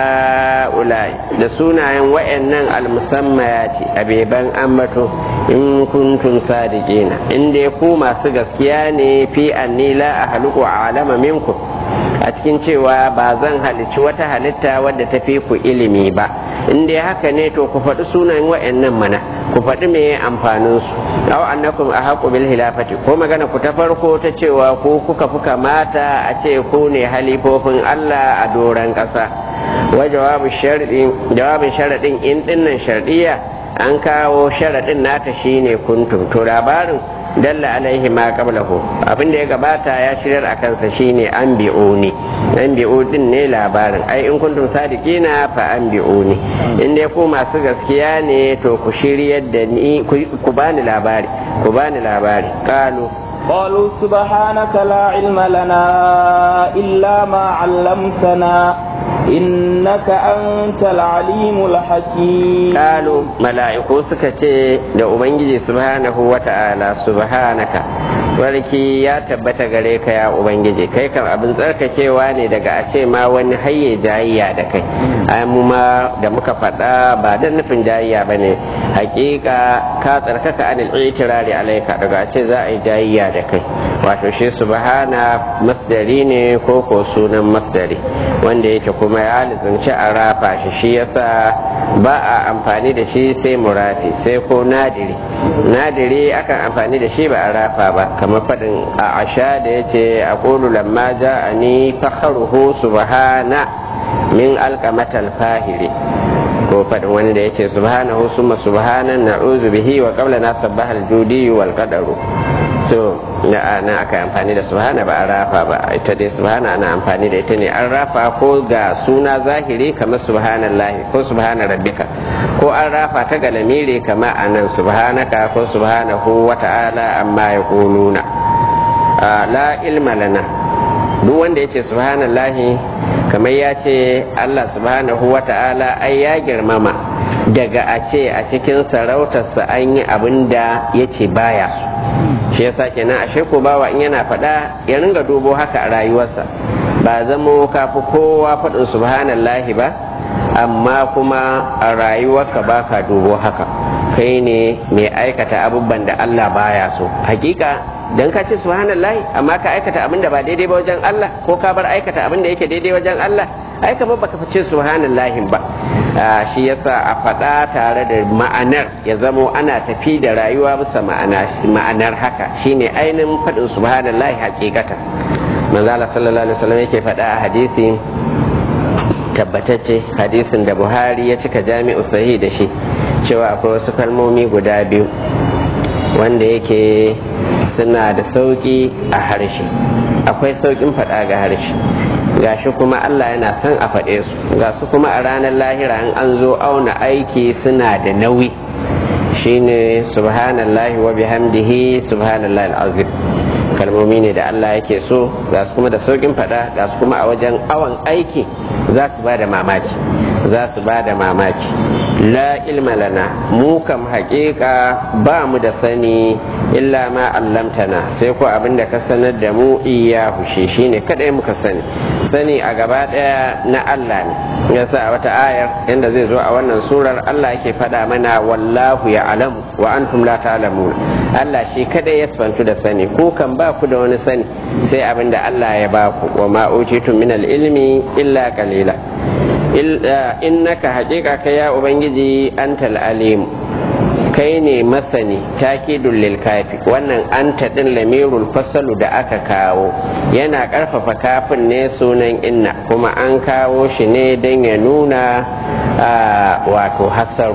ha'ulai da sunayen wa'annan almusammayati abeban ambato in kuntum sadiqina in dai ku masu gaskiya ne fi anni la ahluqu alama minkum a cikin cewa ba zan halicci wata halitta wadda ta fi ku ilimi ba in dai haka ne to ku faɗi sunayen wa'annan mana ku faɗi me amfanin su aw annakum ahaqu bil hilafati ko magana ku ta farko ta cewa ko kuka fi kamata a ce ku ne halifofin Allah a doran ƙasa wa jawabu sharadin jawabin sharadin in dinnan shardiya an kawo sharadin nata shine kuntum to labarin dalla alaihi ma qablahu abin da ya gabata ya shirar a kansa shine an bi'uni an bi'u din ne labarin ai in kuntum sadiqina fa an bi'uni in dai ku masu gaskiya ne to ku shiryar da ni ku bani labari ku bani labari qalu قالوا سبحانك لا علم لنا إلا ما علمتنا إنك أنت العليم الحكيم قالوا ملائكو سكتي da ubangiji subhanahu wata'ala subhanaka warki ya tabbata gare ka ya ubangiji kai kan abin tsarkakewa ne daga a ce ma wani hayye jayayya da kai ai mu ma da muka faɗa ba da nufin jayayya ba ne hakika ka tsarkaka anil itirari alaika daga a ce za a yi jayayya da kai wato shi subhana masdari ne ko ko sunan masdari wanda yake kuma ya lizunci a rafa shi shi yasa ba a amfani da shi sai murafi sai ko nadiri nadiri akan amfani da shi ba a rafa ba kamar faɗin a asha da ya ce a ƙulu lamma ja a ni fakharuhu subhana min alƙamatal fahiri ko faɗin wani da ya ce subhanahu summa subhanan na'udhu bihi wa qabla na sabbahal judi wal qadaru to na ana aka amfani da subhana ba a rafa ba ita dai subhana ana amfani da ita ne an rafa ko ga suna zahiri kamar subhanallahi ko subhana rabbika ko an rafa ta ga lamiri kamar anan subhanaka ko subhanahu wa ta'ala amma yaquluna la ilma lana duk wanda yace subhanallahi kamar ya ce Allah subhanahu wa ta'ala ai ya girmama daga a ce a cikin sarautarsa an yi abin da ya ce baya su shi yasa kenan ashe ko bawa in yana faɗa ya ringa dubo haka a rayuwarsa ba zamo kafi kowa faɗin subhanallahi ba amma kuma a rayuwarka ba ka dubo haka kai ne mai aikata abubuwan da Allah baya so hakika dan ka ce subhanallahi amma ka aikata abin da ba daidai ba wajen Allah ko ka bar aikata abin da yake daidai wajen Allah ai kamar baka fice subhanallahi ba shi yasa a faɗa tare da ma'anar ya zamo ana tafi da rayuwa bisa ma'anar haka shine ainihin faɗin subhanallahi hakikata manzala sallallahu alaihi wasallam yake faɗa a hadisi tabbatacce hadisin da buhari ya cika jami'u sahih da shi cewa akwai wasu kalmomi guda biyu wanda yake suna da sauƙi a harshe akwai sauƙin faɗa ga harshe gashi kuma Allah yana son a faɗe su ga su kuma a ranar lahira in an zo auna aiki suna da nauyi shine subhanallahi wa bihamdihi subhanallahi al'azim kalmomi ne da Allah yake so ga su kuma da sauƙin faɗa ga su kuma a wajen awon aiki za su ba da mamaki za su ba da mamaki la ilma lana mu kam haƙiƙa ba mu da sani illa ma allamtana sai ko abin da ka sanar da mu iya hushe shine kadai muka sani sani a gaba ɗaya na Allah ne yasa a wata ayar inda zai zo a wannan surar Allah yake faɗa mana wallahu ya alamu wa antum la ta'lamun Allah shi kadai ya santu da sani ko kan ba ku da wani sani sai abin da Allah ya ba ku wa ma utitum min ilmi illa qalila innaka haƙiƙa kai ya ubangiji antal alim kai ne masani takidul lil kafi wannan anta din lamirul fasalu da aka kawo yana ƙarfafa kafin ne sunan inna kuma an kawo shi ne don ya nuna wato hasaru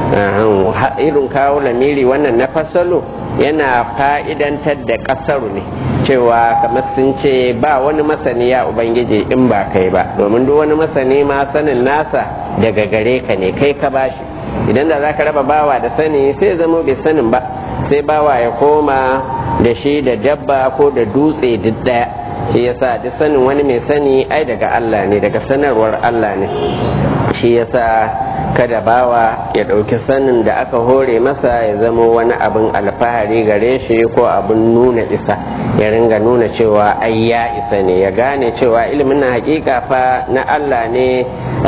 irin kawo lamiri wannan na fasalu yana fa'idantar da ƙasaru ne cewa kamar sun ce ba wani masani ya ubangiji in ba kai ba domin duk wani masani ma sanin nasa daga gare ka ne kai ka bashi idan da za ka raba bawa da sani sai zama bai sanin ba sai bawa ya koma da shi da dabba ko da dutse duk daya shi yasa duk sanin wani mai sani ai daga Allah ne daga sanarwar Allah ne shi yasa kada bawa ya ɗauki sanin da aka hore masa ya zama wani abin alfahari gare shi ko abin nuna isa ya ringa nuna cewa ai ya isa ne ya gane cewa ilimin na hakika fa na Allah ne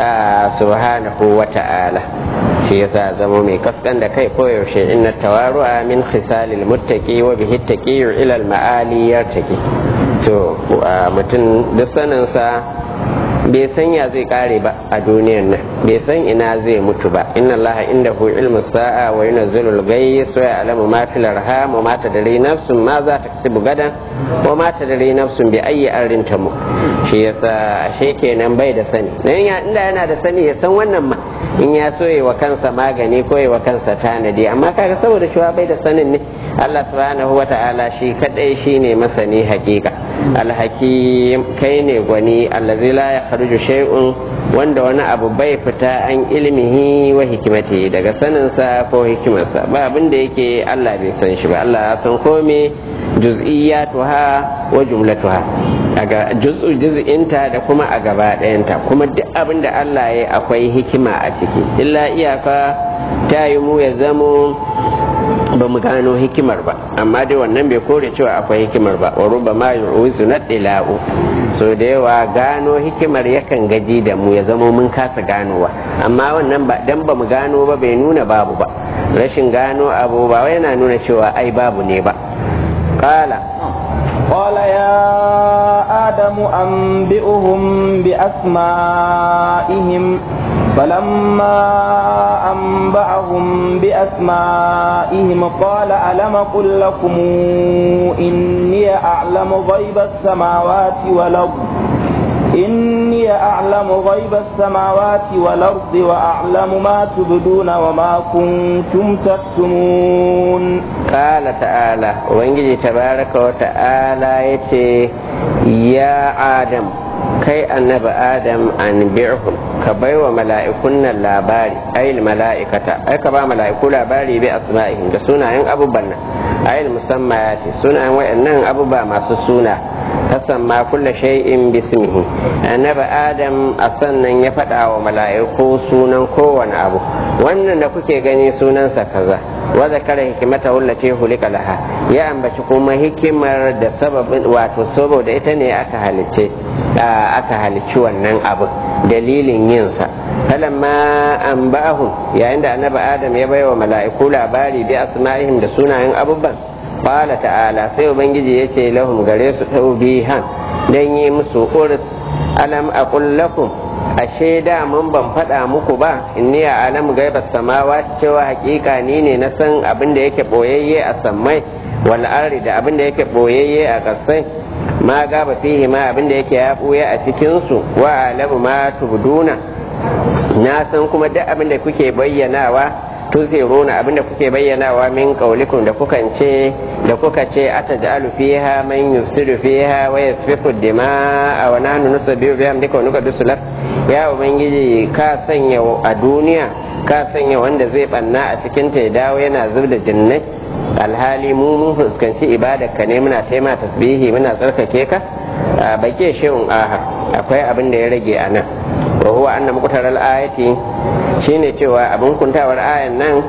subhanahu wa ta'ala shi yasa zama mai kaskan da kai koyaushe inna tawaru'a min khisalil muttaqi wa bihi taqiyu ila al ma'ali yartaki to mutum duk saninsa bai san ya zai kare ba a duniyar nan bai san ina zai mutu ba inna Allah inda hu ilmu sa'a wa yunazzilul ghayth wa ya'lamu ma fil arham wa ma tadri nafsun ma za ta kasibu gadan wa ma tadri nafsun bi ayyi arrin tamu shi yasa ashe kenan bai da sani dan ya inda yana da sani ya san wannan ma in ya so wa kansa magani ko wa kansa tanadi amma kaga saboda shi bai da sanin ne Allah subhanahu wa ta'ala shi kadai shine masani hakika alhakim kai ne gwani allazi la yakhruju shay'un wanda wani abu bai fita an ilmihi wa hikimati daga saninsa ko hikimarsa ba abin da yake Allah bai san shi ba Allah ya san kome juz'iyatuha wa jumlatuha daga juz'u juz'inta da kuma a gaba ɗayanta kuma duk abin da Allah ya akwai hikima a ciki illa iyaka ta yi mu ya zamo ba mu gano hikimar ba amma dai wannan bai kore cewa akwai hikimar ba wa ruba ma yu'uzu na dila'u so da yawa gano hikimar yakan gaji da mu ya zama mun kasa ganowa amma wannan ba dan ba mu gano ba bai nuna babu ba rashin gano abu ba wai yana nuna cewa ai babu ne ba qala قال يا آدم أنبئهم بأسمائهم فلما أنبأهم بأسمائهم قال ألم قل لكم إني أعلم غيب السماوات والأرض إني أعلم غيب السماوات والأرض وأعلم ما تبدون وما كنتم تكتمون قال تعالى وإنجي تبارك وتعالى يتي يا آدم kai annabi adam an bi'hum ka bai wa mala'ikun nan labari ayil mala'ikata ai ka ba mala'iku labari bi asma'ihim da sunayen abubuwan nan ayil musammayati sunayen wayannan abubuwa masu suna tasamma kulla shay'in bismihi annabi adam a sannan ya faɗa wa mala'iku sunan kowane abu wannan da kuke gani sunansa kaza wa zakara hikimata wallati hulika laha ya ambaci kuma hikimar da sababin wato saboda ita ne aka halicce aka halicci wannan abu dalilin yinsa falamma an ba'ahum yayin da annabi adam ya baiwa mala'iku labari bi asma'ihim da sunayen abubuwan qala ta'ala sai ubangiji ya ce lahum gare su taubihan dan yi musu urus alam aqul lakum ashe da mun ban faɗa muku ba inni a alam gaiba samawa cewa hakika ni ne na san abin da yake boyayye a sammai wal ardi da abin da yake boyayye a ƙasai ma gaba fihi ma abin da yake ya buya a cikin su wa alamu ma tubduna na san kuma duk abin da kuke bayyanawa tuziruna abin da kuke bayyanawa min qaulikum da kukan ce da kuka ce ataj'alu fiha man yufsidu fiha wa yasfiku dima'a wa nahnu nusabbihu bihamdika wa nuqaddisu lak ya ubangiji ka sanya a duniya ka sanya wanda zai banna a cikin ta ya dawo yana zub da jinnai alhali mu mun fuskanci ibadarka ne muna taima tasbihi muna tsarkake ka bake shehun aha akwai abin da ya rage a nan wa huwa anna muqtaral ayati shine cewa abin kuntawar ayan nan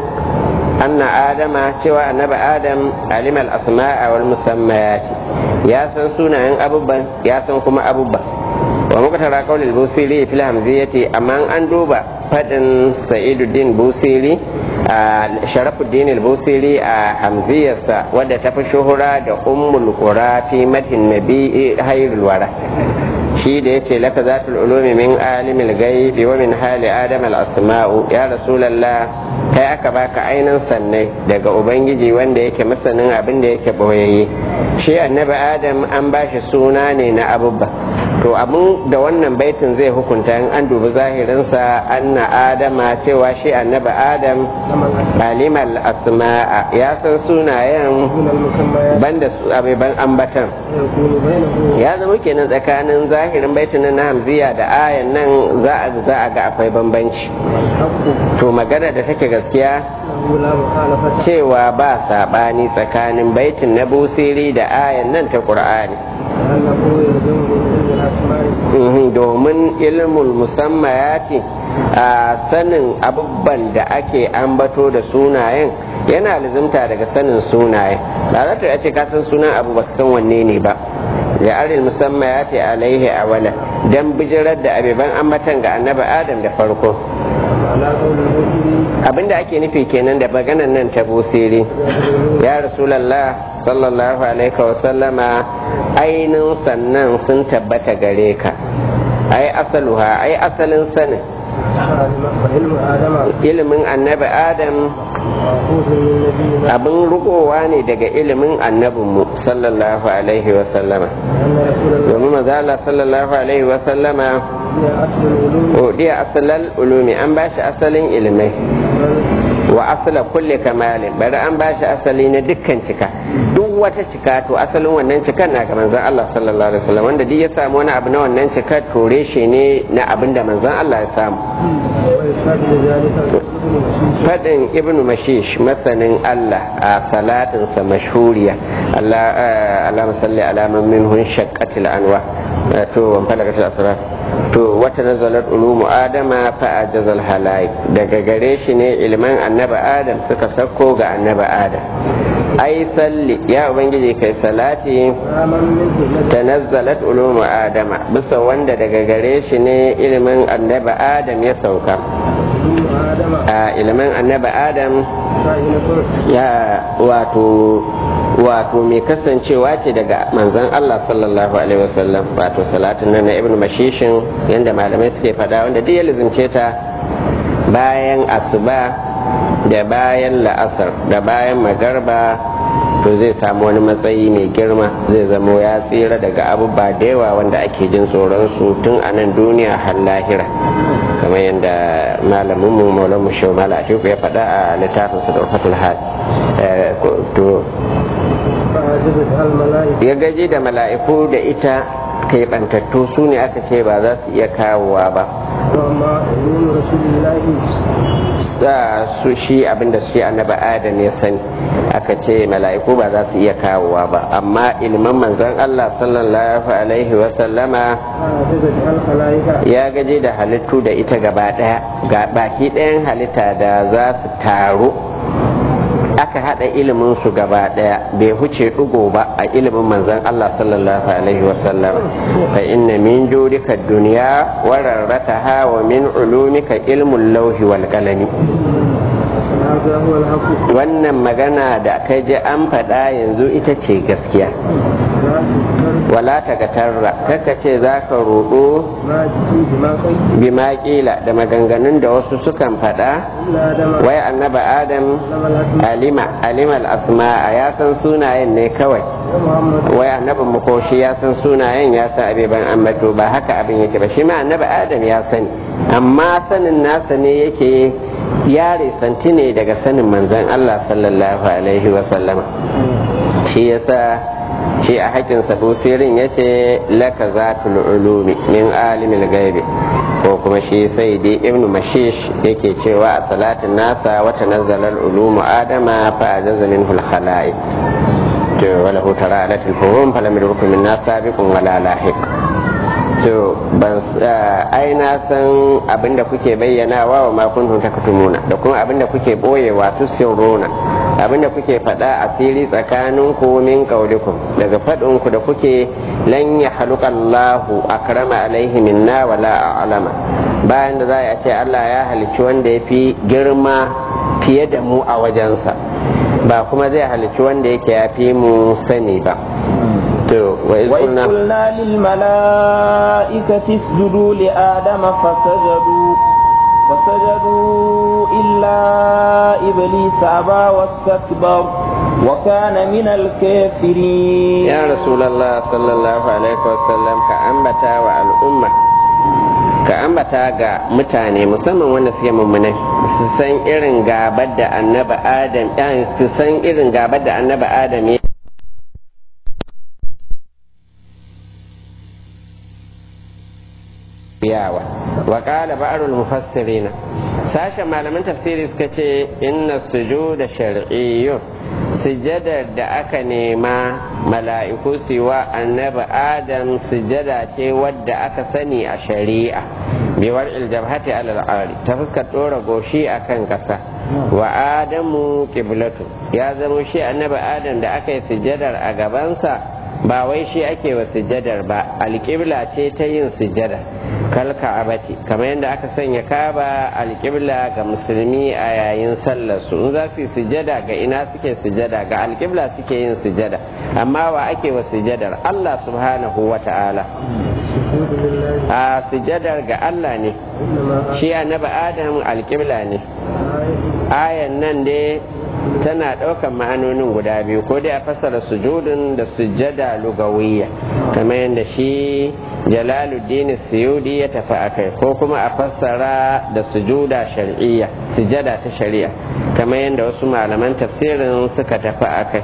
anna adama cewa annabi adam alimal asma'a wal musammayat ya san sunayen abubban ya san kuma abubban wa muqtara qawlil busiri fil hamziyati amma an duba fadin sa'iduddin busiri a sharafuddin al-busiri a hamziyarsa wadda ta fi shuhura da ummul qura fi madhin nabi hayrul wara shi da yace laka zatul ulumi min alimil ghaibi wa min hali adam al-asma'u ya rasulullah kai aka baka ainin sannai daga ubangiji wanda yake masanin abin da yake boyayye shi annabi adam an bashi suna ne na abubba to abin da wannan baitin zai hukunta in an dubi zahirinsa anna adama cewa shi annabi adam alimal asma'a ya san sunayen banda su abiban ambatan ya zama kenan tsakanin zahirin baitin na hamziya da ayan nan za a za a ga akwai bambanci to magana da take gaskiya cewa ba sabani tsakanin baitin na busiri da ayan nan ta qur'ani domin ilmul musammayati a sanin abubuwan da ake ambato da sunayen yana lizimta daga sanin sunaye ba za ta ce ka san sunan abu ba san wanne ne ba da aril musammayati alaihi awala dan bijirar da abiban ambatan ga annabi adam da farko abinda ake nufi kenan da maganan nan ta busiri ya rasulallah sallallahu alaihi wasallama ainin sannan sun tabbata gare ka ai asaluha ai asalin sanin ilimin annabi adam abin rukowa ne daga ilimin annabinmu sallallahu alaihi wasallama domin mazala sallallahu alaihi wasallama odiya asalal ulumi an ba shi asalin ilimai wa asala kulle kamalin bari an ba shi asali na dukkan cika duk wata cika to asalin wannan cikan na ga manzon Allah sallallahu alaihi wasallam wanda duk ya samu wani abu na wannan cika to reshe ne na abin da manzon Allah ya samu fadin ibn mashish masanin Allah a salatinsa mashhuriya Allah Allah salli ala man minhun shaqqatil anwa to wan falakatil asrar to wata nazalat ulumu adama fa ajazal halai daga gare shi ne ilman annabi adam suka sako ga annabi adam ai salli ya ubangiji kai salati tanazzalat ulumu adama bisa wanda daga gare shi ne ilimin annabi adam ya sauka a ilimin annabi adam ya wato wato mai kasancewa ce daga manzon Allah sallallahu alaihi wasallam wato salatin nan na ibnu mashishin yanda malamai suke fada wanda duk ya lizince ta bayan asuba da bayan la'asar da bayan magarba to zai samu wani matsayi mai girma zai zamo ya tsira daga abubuwa da yawa wanda ake jin tsoron su tun a nan duniya har lahira kamar yadda malamin mu maulan mu shau mala ya faɗa a littafin su da fatul had to ya gaji da mala'iku da ita keɓantattu su ne aka ce ba za su iya kawowa ba su shi abinda shi annaba adam ya sani aka ce mala'iku ba za su iya kawowa ba amma ilman manzon Allah sallallahu alaihi wasallama ya gaji da halittu da ita gaba daya ga baki ɗayan halitta da za su taru aka hada ilimin su gaba daya bai huce dugo ba a ilimin manzon Allah sallallahu alaihi wasallam fa inna min judika dunya wa rarrataha wa min ulumika ilmul lawhi wal qalami wannan magana da kai ji an faɗa yanzu ita ce gaskiya wala ta gatarra kaka ce za ka ruɗu bima ƙila da maganganun da wasu sukan faɗa wai annaba adam alima alimal asma'a ya san sunayen ne kawai wai annabin makoshi ya san sunayen ya san abeban ambato ba haka abin yake ba shi ma annaba adam ya sani amma sanin nasa ne yake ya resanti ne daga sanin manzon Allah sallallahu alaihi wasallama shi yasa shi a haƙin sabusirin ya ce laka zatul ulumi min alimil gaibi ko kuma shi sai dai ibnu mashish yake cewa a salatin nasa wata nazalar ulumu adama fa ajaza minhu al-khala'i to wala hu tara alatil fuhum falam yurkum min nas sabiqun wala lahiq to ban ai na san abinda kuke bayyanawa wa ma kuntum taktumuna da kuma abinda kuke boyewa tusirruna abinda kuke faɗa asiri tsakanin ku min kaulikum daga faɗin ku da kuke lan ya haluka Allahu akrama alaihi minna wala a'lama bayan da za a ce Allah ya halicci wanda ya fi girma fiye da mu a wajensa ba kuma zai halicci wanda yake ya fi mu sani ba وإذ قلنا للملائكة اسجدوا لآدم فسجدوا فسجدوا إلا إبليس أبى واستكبر وكان من الكافرين يا رسول الله صلى الله عليه وسلم كأنبتا والأمة ka ambata ga mutane musamman wanda suke mummunai su san irin gabar da annaba adam su san irin gabar da annaba adam ya yawa wa qala ba'rul mufassirin sashen malaman tafsiri suka ce inna sujuda shar'iyyun sujadar da aka nema mala'iku siwa annabi adam sujada ce wadda aka sani a shari'a biwar iljabhati alal ari ta fuskar dora goshi akan kasa wa adamu qiblatu ya zama shi annabi adam da aka yi sujadar a gabansa ba wai shi ake wa sujadar ba alƙibla ce ta yin sujada kalka abati kamar yadda aka sanya kaba alƙibla ga musulmi a yayin sallar su in za su yi sujada ga ina suke sujada ga alƙibla suke yin sujada amma wa ake wa sujadar Allah subhanahu wa ta'ala a sujadar ga Allah ne shi annabi Adam alƙibla ne ayan nan dai tana ɗaukan ma'anonin guda biyu ko dai a fassara sujudun da sujada lugawiyya kamar yadda shi jalaluddin suyudi ya tafi akai ko kuma a fassara da sujuda shar'iyya sujada ta shari'a kamar yadda wasu malaman tafsirin suka tafi akai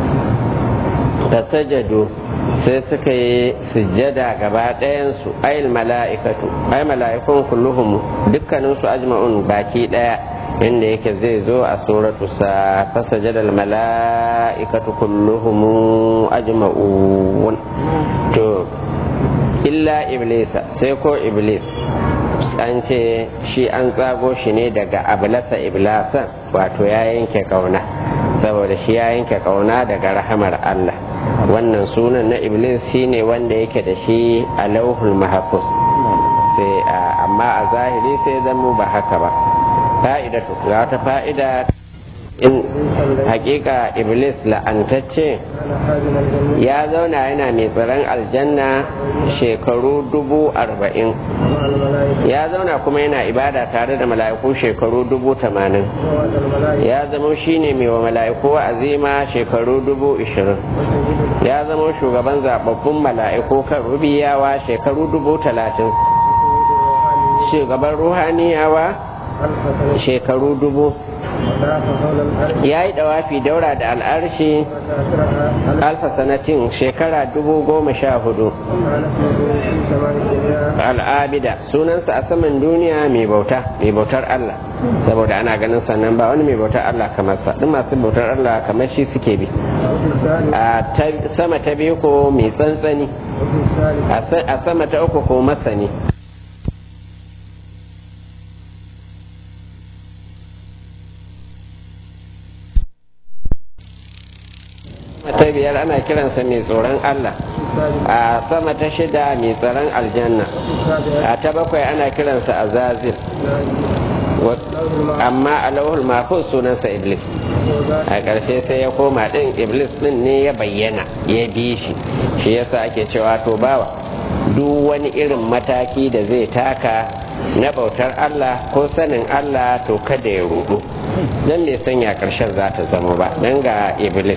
fasajadu sai suka yi sujada gaba ɗayansu ayil mala'ikatu ay mala'ikun kulluhum dukkaninsu ajma'un baki ɗaya inda yake zai zo a suratu sa fasajadal mala'ikatu kulluhum ajma'un to illa iblisa sai ko iblis an ce shi an tsago shi ne daga ablasa iblasan wato ya yanke kauna saboda shi ya yanke kauna daga rahamar Allah wannan sunan na iblis shine wanda yake da shi a lauhul mahafuz sai amma a zahiri sai zama ba haka ba fa'idatu ga wata fa'ida in hakika iblis la'antacce ya zauna yana mai tsaron aljanna shekaru dubu arba'in ya zauna kuma yana ibada tare da mala'iku shekaru dubu tamanin ya zama shine mai wa mala'iku azima shekaru dubu ishirin ya zama shugaban zababbun mala'iku kan rubiyawa shekaru dubu talatin shugaban ruhaniyawa shekaru dubu ya yi dawafi daura da al'arshi alfa sanatin shekara dubu goma sha hudu al'abida sunansa a saman duniya mai bauta mai bautar Allah saboda ana ganin sannan ba wani mai bautar Allah kamar sa duk masu bautar Allah kamar shi suke bi a sama ta biyu ko mai tsantsani a sama ta uku ko masani ta biyar ana kiransa mai tsoron Allah a sama ta shida mai tsaron aljanna a ta bakwai ana kiransa azazil amma a lauhul mahfuz sunansa iblis a ƙarshe sai ya koma ɗin iblis ɗin ne ya bayyana ya bi shi shi yasa ake cewa to bawa duk wani irin mataki da zai taka na bautar Allah ko sanin Allah to kada ya rudu don bai sanya ƙarshen za ta zama ba don ga iblis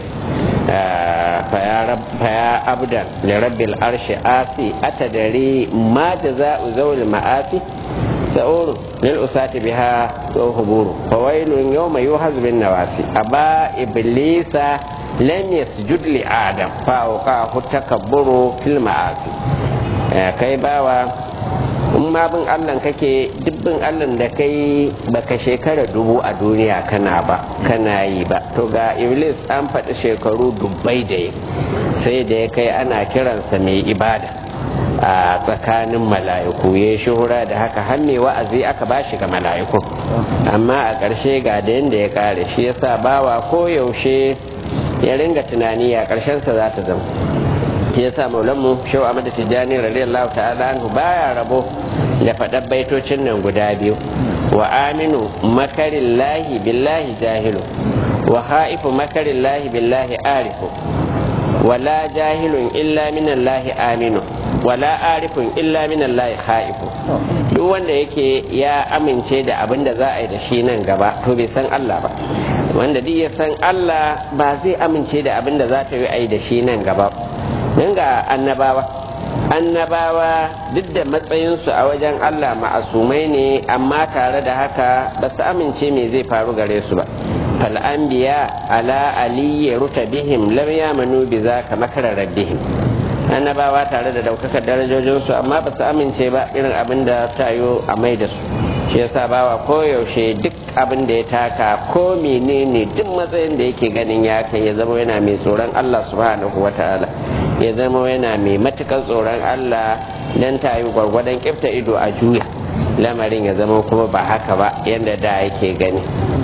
faya abdan da rabbil arshi asi atadari ma da za'u zaul ma'asi sa'uru lil usati biha wa huburu fawailun yawma yuhaz bin nawasi aba iblisa lam yasjud li adam fa awqahu takabburu fil ma'asi kai bawa in ma bin allah kake dubbin allah da kai baka shekara dubu a duniya kana ba kana yi ba to ga iblis an faɗi shekaru dubbai da yi sai da ya kai ana kiransa mai ibada a tsakanin mala'iku ya shuhura da haka har mai wa'azi aka ba shi ga mala'iku amma a ƙarshe ga da yadda ya ƙare shi yasa bawa ko yaushe ya ringa tunani a ƙarshensa za ta zama shi yasa maulanmu shau ahmad tijjani radiyallahu ta'ala anhu baya rabo da faɗar baitocin nan guda biyu wa aminu makarin lahi billahi jahilu wa ha'ifu makarin lahi billahi arifu wala jahilun illa minallahi aminu wala arifun illa minallahi ha'ifu duk wanda yake ya amince da abin da za a yi da shi nan gaba to bai san Allah ba wanda duk ya san Allah ba zai amince da abin da za ta yi a yi da shi nan gaba don ga annabawa annabawa duk da matsayinsu a wajen Allah ma'asumai ne amma tare da haka ba su amince me zai faru gare su ba fal'anbiya ala aliyya ruta bihim lam yamanu bi za ka makara rabbihim annabawa tare da daukakar darajojinsu amma ba su amince ba irin abin da ta yi a mai da su shi yasa bawa koyaushe duk abin da ya taka ko menene duk matsayin da yake ganin ya kai ya zama yana mai tsoron Allah subhanahu wa ta'ala ya zama yana mai matukar tsoron Allah dan ta yi gwargwadon kifta ido a juya lamarin ya zama kuma ba haka ba yadda da yake gani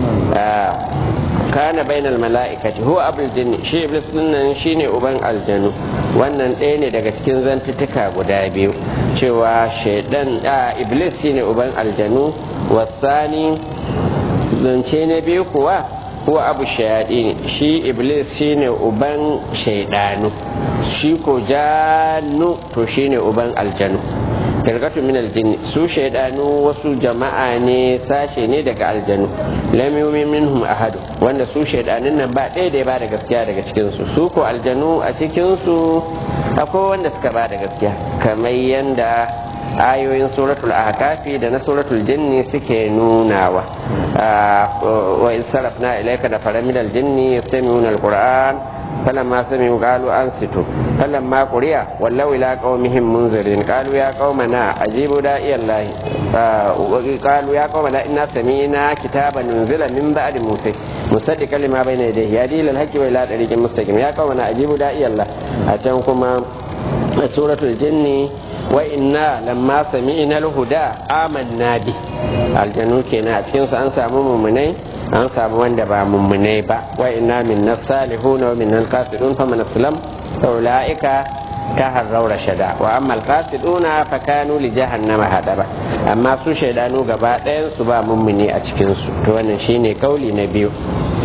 kana bainal mala'ikati huwa abul jinni shi iblis dinnan shine uban aljanu wannan ɗaya ne daga cikin zantuttuka guda biyu cewa shaidan a iblis shine uban aljanu wasani zance na biyu kuwa huwa abu shayaɗi shi iblis shine uban shaidanu shi ko janu to shine uban aljanu firqatu min aljinni su shaidanu wasu jama'a ne sashe ne daga aljanu lam yumin minhum ahad wanda su shaidanin nan ba ɗaya da ya bada gaskiya daga cikin su su ko aljanu a cikin su akwai wanda suka bada gaskiya kamar yanda ayoyin suratul ahkafi da na suratul jinni suke nunawa wa in sarafna ilayka da faramin aljinni yastami'una alquran فلما سمعوا قالوا أنصتوا فلما قرئ ولوا إلى قومهم منذرين قالوا يا قومنا أجيبوا داعي الله قالوا يا قومنا إنا سمعنا كتابا أنزل من بعد موسى مصدقا لما بين يديه يهدي إلى الحق وإلى طريق مستقيم يا قومنا أجيبوا داعي الله أتنكم سورة الجن وإنا لما سمعنا الهدى آمنا به aljanu kenan a cikinsu an samu mummunai an samu wanda ba mummunai ba wa inna min nasalihuna wa min alqasidun fa man aslam fa ulaika taharraw rashada wa amma alqasiduna fa kanu li jahannama hadaba amma su shaidanu gaba ɗayan su ba mummuni a cikin su to wannan shine kauli na biyu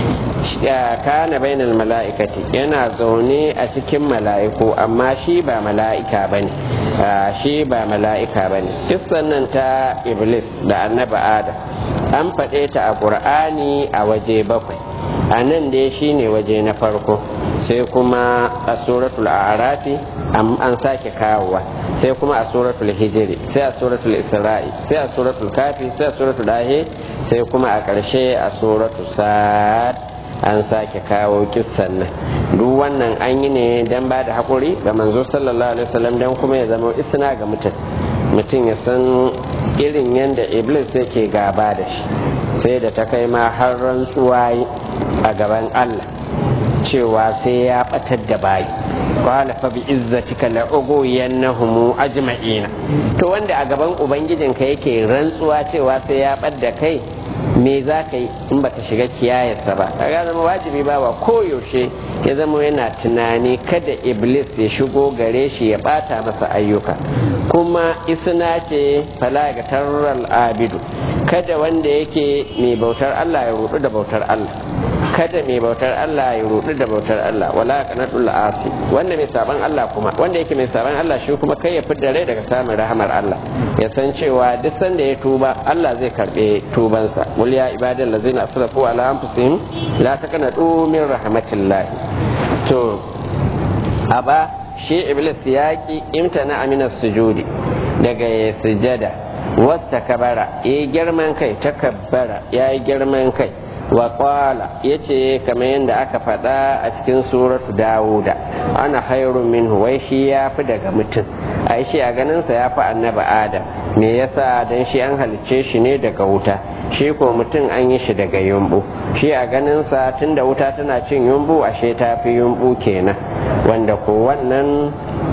kana bainal mala'ikati yana zaune a cikin mala'iku amma shi ba mala'ika bane shi ba mala'ika bane kissan nan ta iblis da annabi adam an faɗe ta a ƙur'ani a waje bakwai a nan dai shine waje na farko sai kuma a suratul arafi an sake kawowa sai kuma a suratul hijiri sai a suratul isra'i sai a suratul kafi sai a suratul dahe sai kuma a ƙarshe a suratul sa'ad an sake kawo kissan nan duk wannan an yi ne don ba da haƙuri ga manzo sallallahu alaihi wasallam don kuma ya zama isna ga mutum mutum ya san irin yadda iblis yake gaba da shi sai da ta kai ma har rantsuwa a gaban allah cewa sai ya batar da bayi qala fa bi izzatika la ughwiyannahum ajma'ina to wanda a gaban ubangijinka yake rantsuwa cewa sai ya bar da kai me za ka yi in baka shiga kiyayarsa ba kaga zama wajibi ba wa koyaushe ya zama yana tunani kada iblis ya shigo gare shi ya bata masa ayyuka kuma isna ce fala ga tarral abidu kada wanda yake mai bautar Allah ya rudu da bautar Allah kada mai bautar Allah ya rudu da bautar Allah wala qanatul asi wanda mai saban Allah kuma wanda yake mai saban Allah shi kuma kai ya fidda rai daga samun rahamar Allah ya san cewa duk sanda ya tuba Allah zai karbe tubansa qul ya ibadal ladzina asrafu ala anfusihim la taqnatu min rahmatillah to aba shi iblis yaki imtana amina sujudi daga ya sujada wata kabara ya yi girman kai takabbara ya yi girman kai wa kwala ya ce kamar yadda aka faɗa a cikin suratu dawuda ana hairun minhu wai shi ya fi daga mutum ai shi a ganinsa ya fi annaba adam me yasa don shi an halicce shi ne daga wuta shi ko mutum an yi shi daga yumbu shi a ganinsa tun da wuta tana cin yumbu ashe ta fi yumbu kenan wanda ko wannan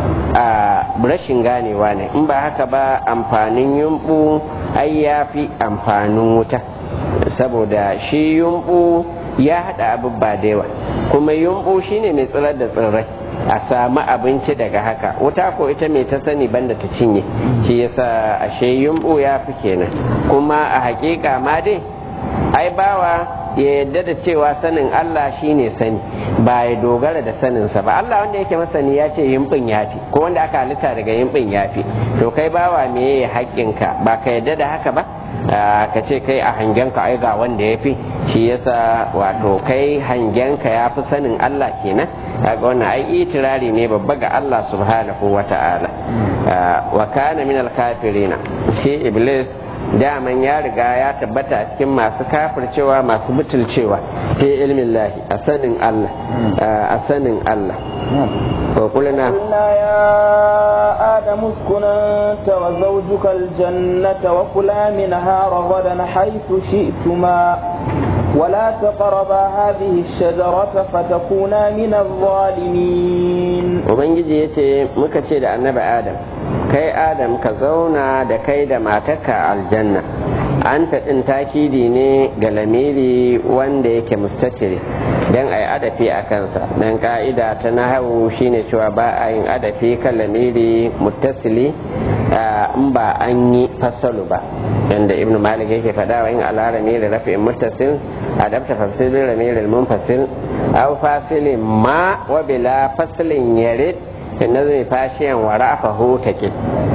a rashin ganewa ne in ba haka ba amfanin yumbu ai ya fi amfanin wuta saboda shi yumbu ya haɗa abubba da yawa kuma yumbu shine mai tsirar da tsirrai a samu abinci daga haka wuta ko ita mai ta sani banda ta cinye shi yasa ashe yumbu ya fi kenan kuma a hakika ma dai ai bawa ya yadda da cewa sanin Allah shine sani ba ya dogara da saninsa ba Allah wanda yake masani ya ce yimbin yafi ko wanda aka halitta daga yimbin yafi to kai bawa me ya haƙƙinka ba ka yadda da haka ba ka ce kai a hangenka ai ga wanda ya fi shi yasa wato kai hangenka ya fi sanin Allah kenan kaga wannan ai itirari ne babba ga Allah subhanahu wa ta'ala wa kana min al-kafirina shi iblis daman ya riga ya tabbata a cikin masu kafircewa masu butulcewa fi ilmin lahi a sanin Allah a sanin Allah وقلنا قلنا يا آدم اسكن أنت وزوجك الجنة وكلا منها رغدا حيث شئتما ولا تقربا هذه الشجرة فتكونا من الظالمين وبنجي يتي مكتشي النبي آدم kai adam ka zauna da kai da matarka aljanna an taɗin takidi ne ga lamiri wanda yake mustatiri don a yi adafi a kansa don ka'ida ta nahawu shine cewa ba a yin adafi kan lamiri muttasili in ba an yi fasalu ba yadda ibn malik yake faɗa wa in ala lamiri rafi'in muttasil adabta fasilin lamirin munfasil aw fasilin ma wa bila fasilin yarid nazari fashiyan wa ra'afahu take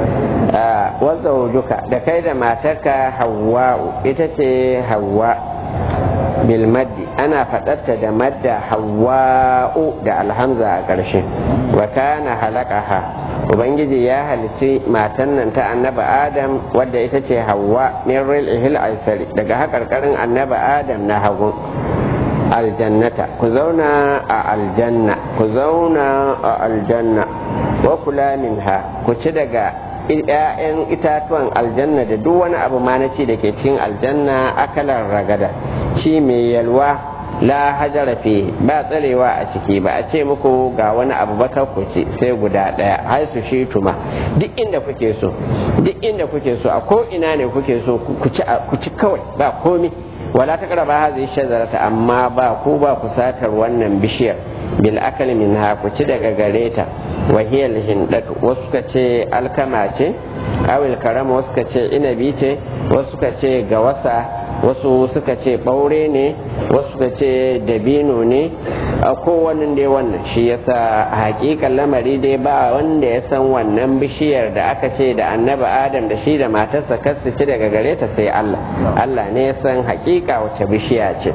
wazza wujuka da kai da matarka hawwa'u ita ce hawwa bil maddi ana faɗarta da madda hawwa'u da alhamza a ƙarshe wa kana halaqaha ubangiji ya halici matan nan ta annaba adam wadda ita ce hawwa min ril'ihil aisari daga haƙarƙarin annaba adam na hagu aljannata ku zauna a aljanna ku zauna a aljanna wa kula minha ku ci daga ‘ya'yan itatuwan aljanna da duk wani abu ma na ci da ke cikin aljanna akalar ragada ci mai yalwa la hajara fi ba tsarewa a ciki ba a ce muku ga wani abu ba ku ci sai guda ɗaya har su shi tuma duk inda kuke so duk inda kuke so a ko ina ne kuke so ku ci kawai ba komi wala ta karaba hazi shajarata amma ba ku ba ku satar wannan bishiyar bil akali min ha ku ci daga gare ta wa hiya hindatu wasu ka ce alkama ce awil karama wasu ka ce inabi ce wasu ka ce gawasa wasu suka ce ɓaure ne wasu suka ce dabino ne a kowane dai wannan shi yasa hakikan lamari dai ba wanda ya san wannan bishiyar da aka ce da annaba adam da shi da matarsa kasu ci daga gare ta sai Allah Allah ne ya san hakika wace bishiya ce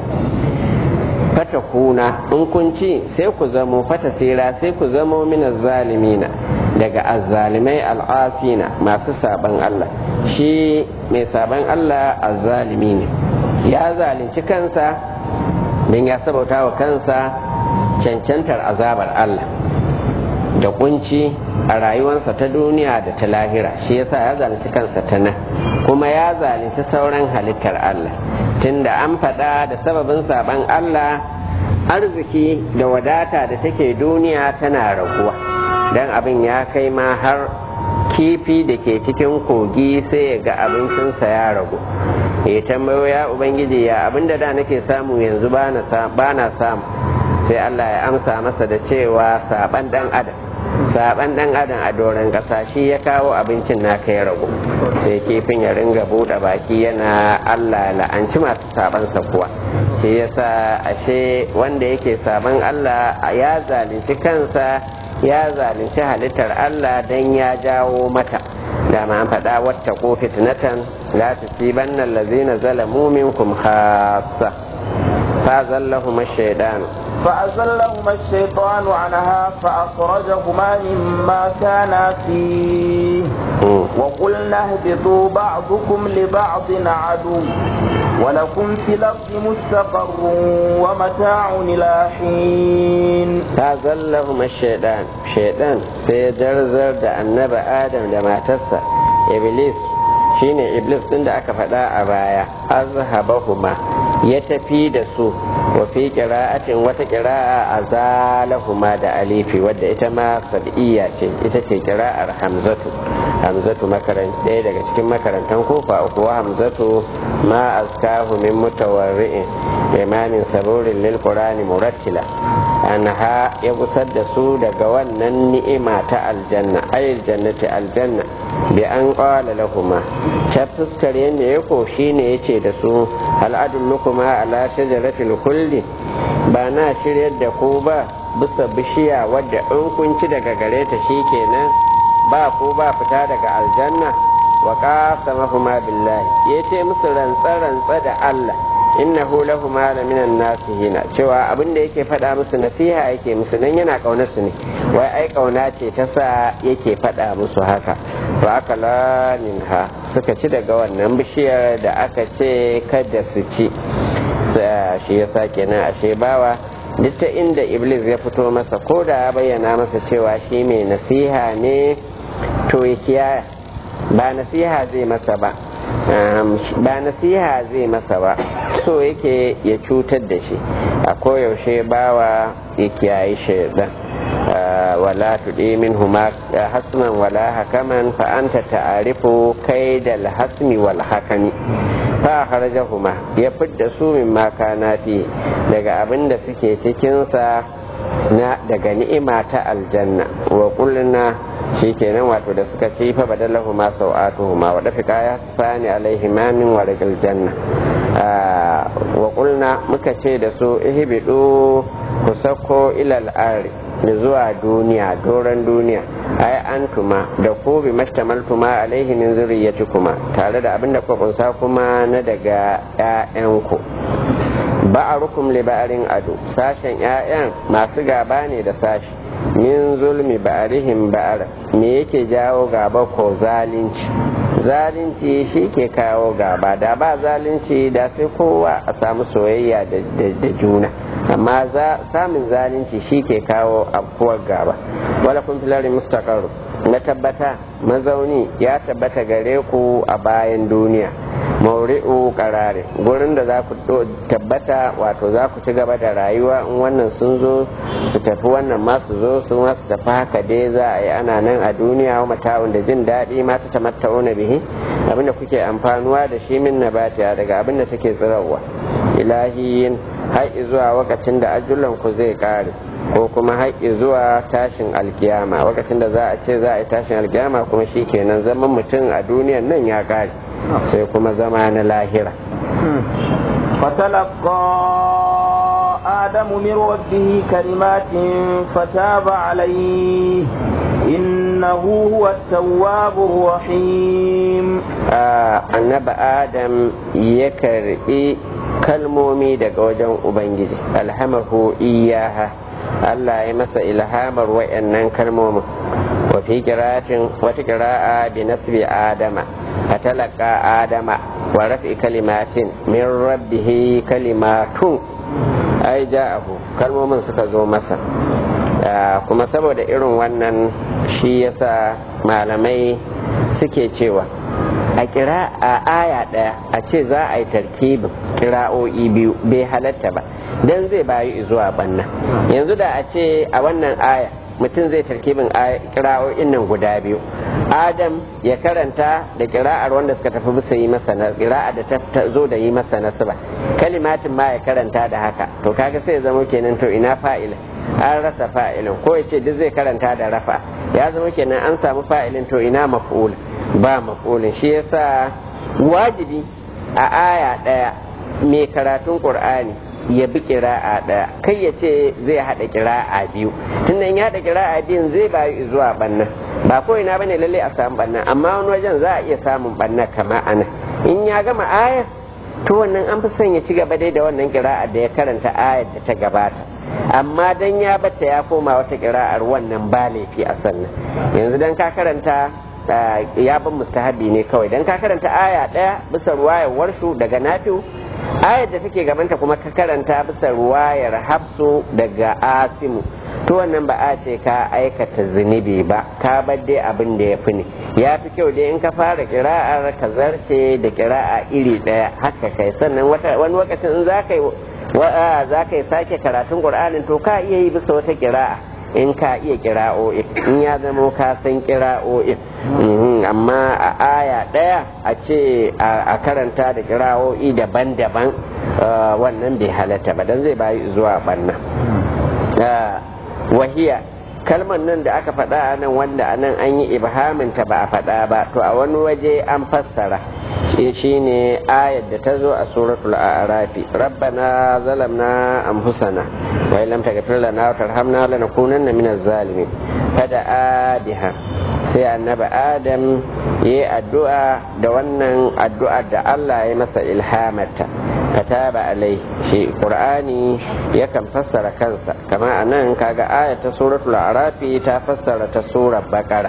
fata kuna in kun ci sai ku zamo fata sira sai ku zamo mina zalimina daga azzalimai al'afina masu saban Allah shi mai saban Allah azzalimi ne ya zalunci kansa don ya sabauta wa kansa cancantar azabar Allah da kunci a rayuwarsa ta duniya da ta lahira shi yasa ya zalunci kansa ta nan kuma ya zalunci sauran halittar Allah tunda an faɗa da sababin saban Allah arziki da wadata da take duniya tana raguwa don abin ya kai ma har kifi da ke cikin kogi sai ya ga abincinsa ya ragu ya tambayo ya ubangiji ya abinda da nake samu yanzu ba na samu sai Allah ya amsa masa da cewa saban dan adam saban dan adam a doron kasa shi ya kawo abincin naka ya ragu sai kifin ya ringa buɗe baki yana Allah la'anci masu sabansa kuwa shi yasa ashe wanda yake saban Allah ya zalunci kansa ya zalunci halittar Allah dan ya jawo mata da ma an faɗa wata ko fitnatan la tusibanna allazina zalamu minkum khassa fa zallahum ash-shaytanu فأزلهما الشيطان عنها فأخرجهما مما كانا فيه وقلنا اهبطوا بعضكم لبعض عدو ولكم في الأرض مستقر ومتاع إلى حين فأزلهما الشيطان شيطان سيدرزر دا النبى آدم دا ما تسا إبليس shine iblis din da aka faɗa a baya azhabahuma ya tafi da su wa fi qira'atin wata qira'a azalahuma da alifi wadda ita ma sab'iyya ce ita ce qira'ar hamzatu hamzatu makaran ɗaya daga cikin makarantan kofa uku wa hamzatu ma azkahu min mutawarri'in imamin saburin lil qur'ani murattila anha ya gusar da su daga wannan ni'ima ta aljanna ayil jannati aljanna bi an qala lahuma ta fuskar yadda ya koshi ne ya ce da su al'adun kuma ala shajaratul kulli ba na shiryar da ku ba bisa bishiya wadda in kun ci daga gare ta kenan ba ku ba fita daga aljanna wa qasamahuma billahi ya ce musu rantsa rantsa da Allah innahu lahuma la minan nasihina cewa abin da yake faɗa musu nasiha yake musu nan yana kaunar su ne wai ai kauna ce ta sa yake faɗa musu haka to aka ha suka ci daga wannan bishiyar da aka ce kada su ci shi yasa kenan ashe bawa duk ta inda iblis ya fito masa ko da ya bayyana masa cewa shi mai nasiha ne to ya kiyaya ba nasiha zai masa ba ba nasiha zai masa ba so yake ya cutar da shi a koyaushe bawa ya kiyaye shaidan wala tuɗi min huma hasman wala hakaman fa anta ta'arifu kai da hasmi wal hakami fa huma ya fidda su min makana fi daga abin da suke cikinsa na daga ni'ima ta aljanna wa qulna shikenan wato da suka ci fa badalahu ma sau'atuhuma wa dafika ya sani alaihi ma min warqil janna wa qulna muka ce da su ihbidu ku sako ilal ari zuwa duniya doron duniya ai antuma da ku bi mashtamaltuma alaihi min zurriyatikuma tare da abinda kuka kunsa kuma na daga ƴaƴanku ba'arukum li ba'arin ado sashen ƴaƴan masu gaba ne da sashi min zulmi ba'arihim ba'ar me yake jawo gaba ko zalunci zalunci shi ke kawo gaba da ba zalunci da sai kowa a samu soyayya da juna amma samun zalunci shi ke kawo abuwar gaba wala kun filari mustaqarru na tabbata mazauni ya tabbata gare ku a bayan duniya mauri'u karare gurin da za ku tabbata wato za ku ci gaba da rayuwa in wannan sun zo su tafi wannan ma su zo sun su tafi haka dai za a yi ana nan a duniya wa mata'un da jin daɗi ma ta tamatta'una bihi abinda kuke amfanuwa da shi min nabatiya daga abinda take tsirarwa ilahiyin har zuwa lokacin da ajulan ku zai kare ko kuma haƙƙi zuwa tashin alkiyama lokacin da za a ce za a yi tashin alkiyama kuma shi kenan zaman mutum a duniyan nan ya kare sai kuma zama na lahira فتلقى آدم من ربه كلمات فتاب عليه إنه هو التواب الرحيم annabi adam ya karbi kalmomi daga wajen ubangiji alhamahu iyaha Allah ya masa ilhamar wayannan kalmomin wa fi qira'atin wata qira'a bi nasbi adama fatalaka adama wa rafi kalimatin min rabbihi kalimatun ai ja'ahu kalmomin suka zo masa kuma saboda irin wannan shi yasa malamai suke cewa a kira a aya ɗaya a ce za a yi tarkibin kira'o'i biyu bai halatta ba don zai bayu zuwa banna yanzu da a ce a wannan aya mutum zai tarkibin kira'o'in nan guda biyu adam ya karanta da kira'ar wanda suka tafi bisa yi masa na kira'a da ta zo da yi masa nasaba kalimatin ma ya karanta da haka to kaga sai ya zama kenan to ina fa'ilin an rasa fa'ilin ko ya ce duk zai karanta da rafa ya zama kenan an samu fa'ilin to ina maf'ul ba maf'ulin shi yasa wajibi a aya ɗaya mai karatun qur'ani ya bi kira'a ɗaya kai ya ce zai haɗa kira'a biyu tunda in ya haɗa kira'a biyun zai bayu zuwa bannan ba ko ina bane lalle a samu bannan amma wani wajen za a iya samun bannan kama ana in ya gama aya to wannan an fi son ya ci gaba dai da wannan kira'a da ya karanta ayar da ta gabata amma dan ya bata ya koma wata kira'ar wannan ba laifi a sannan yanzu dan ka karanta ya ban mustahabi ne kawai dan ka karanta aya ɗaya bisa ruwayar warshu daga nafi'u ayar da take gabanta kuma ka karanta bisa ruwayar hafsu daga asimu to wannan ba a ce ka aikata zunubi ba ka bar dai abin da ya fi ne ya fi kyau dai in ka fara kira'ar ka zarce da kira'a iri ɗaya haka kai sannan wani lokacin in za ka yi za ka yi sake karatun ƙur'anin to ka iya yi bisa wata kira'a in ka iya kira'o'i in ya zama ka san kira'o'i amma a aya ɗaya a ce a karanta da kira'o'i daban-daban wannan bai halatta ba don zai bayi zuwa ɓanna wahiya kalmar nan da aka faɗa a nan wanda a nan an yi ibhaminta ba a faɗa ba to a wani waje an fassara shi ne ayar da ta zo a suratul a'rafi rabbana zalamna anfusana wa illam taghfir lana wa tarhamna lanakunanna minaz zalimin fada adiha sai annabi adam yi addu'a da wannan addu'a da Allah ya masa ilhamata kataba alai shi qur'ani yakan fassara kansa kama anan kaga ayar ta suratul a'rafi ta fassara ta surar baqara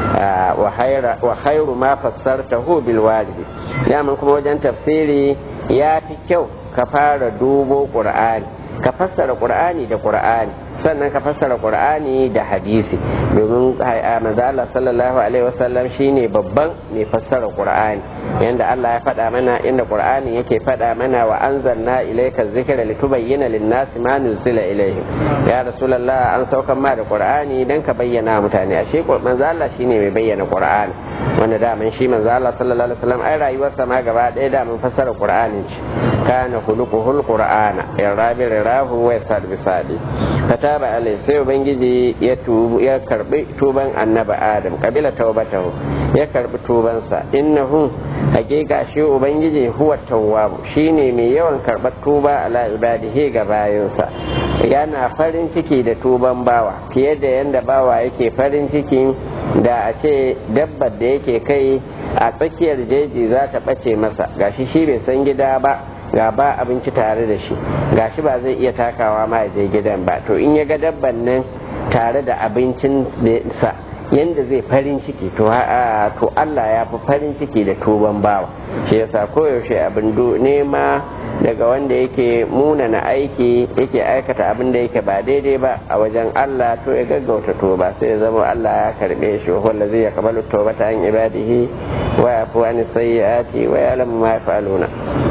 wa khairu ma fassartahu bil walidi yaman kuma wajen tafsiri ya fi kyau ka fara dubo qur'ani ka fassara qur'ani da qur'ani sannan ka fassara qur'ani da hadisi domin manzo Allah sallallahu alaihi wasallam shine babban mai fassara qur'ani yanda Allah ya faɗa mana inda qur'ani yake faɗa mana wa anzalna ilayka dhikra litubayyana lin-nasi ma nuzila ilayhim ya rasulullah an saukan ma da qur'ani dan ka bayyana mutane ashe manzo Allah shine mai bayyana qur'ani wanda daman shi manzo Allah sallallahu alaihi wasallam ai rayuwarsa ma gaba ɗaya da mun fassara qur'anin ce kana khuluquhul qur'ana ya rabi rahu wa yasad bisadi kataba alai sai ubangiji ya tubu ya karbi tuban annabi adam kabila taubatahu ya karbi tubansa innahu hakika shi ubangiji huwa tawwabu shine mai yawan karbar tuba ala ibadihi ga bayansa yana farin ciki da tuban bawa fiye da yanda bawa yake farin ciki da a ce dabbar da yake kai a tsakiyar jeji za ta ɓace masa gashi shi bai san gida ba ga ba abinci tare da shi gashi ba zai iya takawa ma je gidan ba to in ya ga dabban nan tare da abincin sa yanda zai farin ciki to to Allah ya fi farin ciki da tuban bawa shi yasa koyaushe abin nema daga wanda yake munana aiki yake aikata abin da yake ba daidai ba a wajen Allah to ya gaggauta toba sai ya zama Allah ya karbe shi wa zai ya kabalu tobata an ibadihi wa yafu an sayyiati wa ya'lamu ma yaf'aluna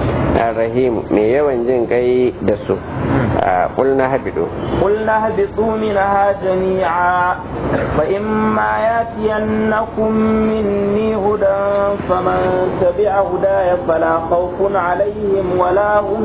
الرحيم mai yawan jin kai da su قلنا هبطوا قلنا هبطوا منها جميعا فإما ياتينكم مني هدى فمن تبع هداي فلا خوف عليهم ولا هم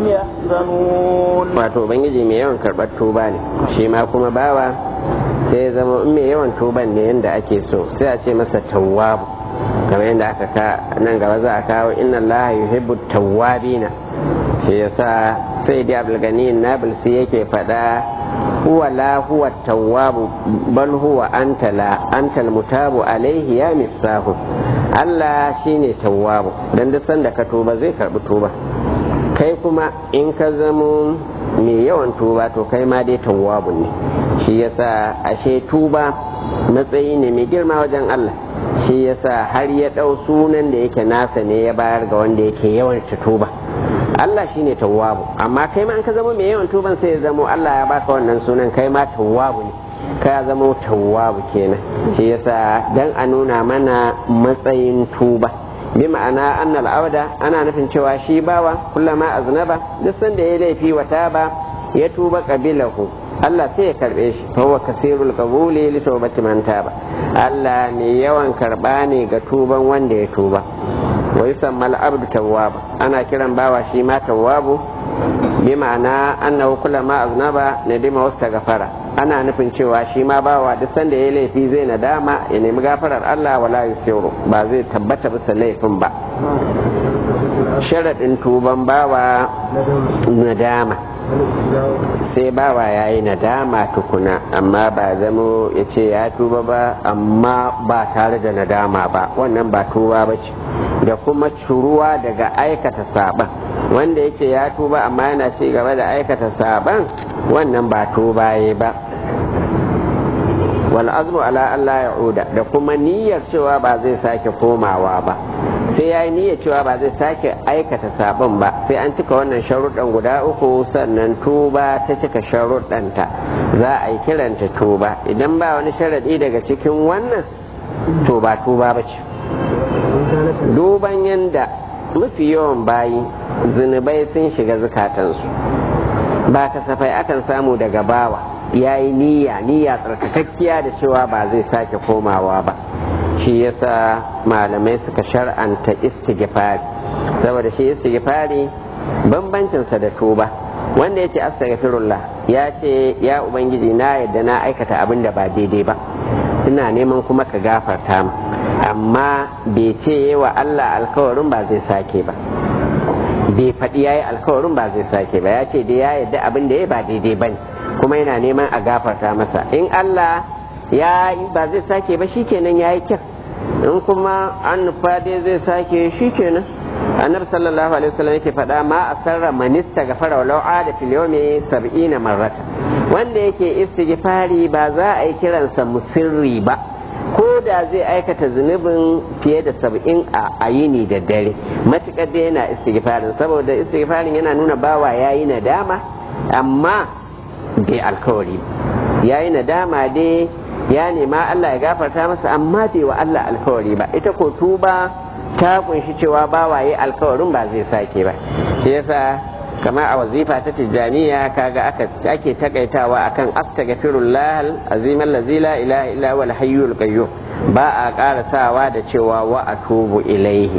يحزنون wato ubangiji mai yawan karɓar tuba ne shi ma kuma bawa sai zama in mai yawan tuban ne yadda ake so sai a ce masa tawwabu kamar yadda aka ka nan gaba za a kawo inna allaha yuhibbu tawwabina shi yasa sai da abulgani nabilsi yake faɗa huwa la huwa tawwabu bal huwa anta la anta mutabu alaihi ya misahu Allah shine tawwabu dan duk sanda ka tuba zai karbi tuba kai kuma in ka zamo mai yawan tuba to kai ma dai tawwabu ne shi yasa ashe tuba matsayi ne mai girma wajen Allah shi yasa har ya ɗau sunan da yake nasa ne ya bayar ga wanda yake yawan tuba Allah shine tawwabu amma kai ma in ka zama mai yawan tuban sai ya zamo Allah ya baka wannan sunan kai ma tawwabu ne ka zama tawwabu kenan shi yasa dan a nuna mana matsayin tuba bi ma'ana annal auda ana nufin cewa shi bawa kullama aznaba duk sanda ya laifi wa taba ya tuba qabilahu Allah sai ya karbe shi fa huwa kasirul qabuli li tawbati man taba Allah mai yawan karba ne ga tuban wanda ya tuba wa yusamma al-abdu tawwab ana kiran bawa shi ma tawwabu bi ma'ana annahu kullama aznaba nadima wastaghfara ana nufin cewa shi ma bawa duk sanda ya laifi zai nadama ya nemi gafarar Allah wala yusiru ba zai tabbata bisa laifin ba sharadin tuban bawa nadama sai bawa ya yi nadama tukuna amma ba zamo ya ce ya tuba ba amma ba tare da nadama ba wannan ba tuba ba ce da kuma curuwa daga aikata saban wanda yake ya tuba amma yana ci gaba da aikata saban wannan ba tuba ya ba wal azmu ala Allah ya'uda da kuma niyyar cewa ba zai sake komawa ba sai ya yi niyyar cewa ba zai sake aikata sabon ba sai an cika wannan sharuɗan guda uku sannan tuba ta cika sharuɗanta za a yi kiranta tuba idan ba wani sharaɗi daga cikin wannan to ba tuba ba ce duban yanda mafi yawan bayi zunubai sun shiga zukatansu ba kasafai akan samu daga bawa ya yi niyya niyya tsarkakakkiya da cewa ba zai sake komawa ba shi yasa malamai suka shar'anta istighfari saboda shi istighfari bambancinsa da tuba wanda ya ce astaghfirullah ya ce ya ubangiji na yadda na aikata abin da ba daidai ba ina neman kuma ka gafarta mu amma bai ce wa Allah alkawarin ba zai sake ba bai faɗi ya yi alkawarin ba zai sake ba ya ce dai ya yadda abin da ya ba daidai ba ne kuma yana neman a gafarta masa in Allah ya yi ba zai sake ba shikenan ya yi kyau in kuma an nufa dai zai sake shikenan annabi sallallahu alaihi wasallam yake faɗa ma a sarra manista gafara walau da fil yawmi sab'ina marrata wanda yake istighfari ba za a yi kiransa musirri ba ko da zai aikata zunubin fiye da saba'in a yini da dare matuƙar da yana istighfarin saboda istighfarin yana nuna bawa yayi nadama amma bai alkawari ya yi nadama dai ya nema Allah ya gafarta masa amma bai wa Allah alkawari ba ita ko tuba ta kunshi cewa ba waye alkawarin ba zai sake ba shi yasa kama a wazifa ta tijjaniya kaga aka ake takaitawa akan astaghfirullah azim allazi la ilaha illa huwal hayyul qayyum ba a karasawa da cewa wa atubu ilaihi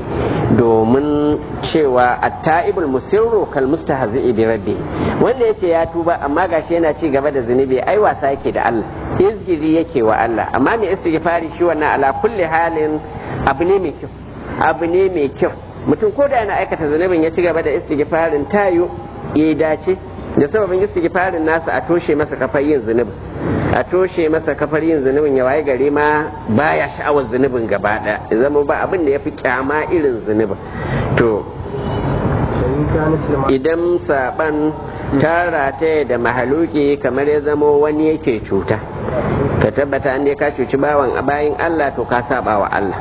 domin cewa at-ta'ibul musirru kal mustahzi'i bi rabbi wanda yace ya tuba amma gashi yana ci gaba da zunubi ai wasa yake da Allah izgiri yake wa Allah amma mai istighfari shi wannan ala kulli halin abu ne mai kyau abu ne mai kyau mutum ko da yana aikata zunubin ya ci gaba da istighfarin tayo ya dace da sababin istighfarin nasa a toshe masa kafar yin zunubin a toshe masa kafar yin zunubin ya waye gare ma baya sha'awar zunubin gaba daya ya zama ba abin da ya fi kyama irin zunubin to idan saban tara ta da mahaluki kamar ya zama wani yake cuta ka tabbata an ka cuci bawan a bayan Allah to ka saba wa Allah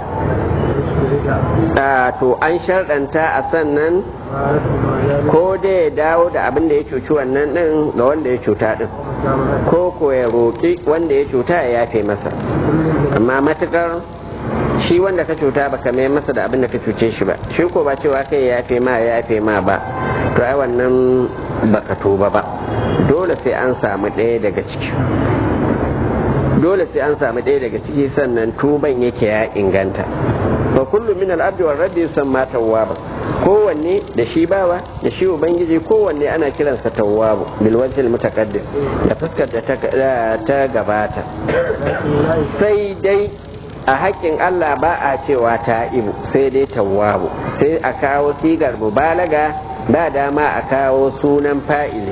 to an sharɗanta a sannan ko da ya dawo da abin da ya cuci wannan ɗin ga wanda ya cuta ɗin ko ko ya roƙi wanda ya cuta ya yafe masa amma matukar shi wanda ka cuta baka mai masa da abin da ka cuce shi ba shi ko ba cewa kai ya yafe ma ya yafe ma ba to ai wannan baka tuba ba dole sai an samu ɗaya daga ciki dole sai an samu ɗaya daga ciki sannan tuban yake ya inganta fa kullu min al-abdi war rabbi yusamma tawwaba kowanne da shi bawa da shi ubangiji kowanne ana kiransa tawwabu bil wajhi al mutaqaddim da fuskar da ta gabata sai dai a haƙƙin Allah ba a cewa ta'ibu sai dai tawwabu sai a kawo sigar mubalaga ba dama a kawo sunan fa'ili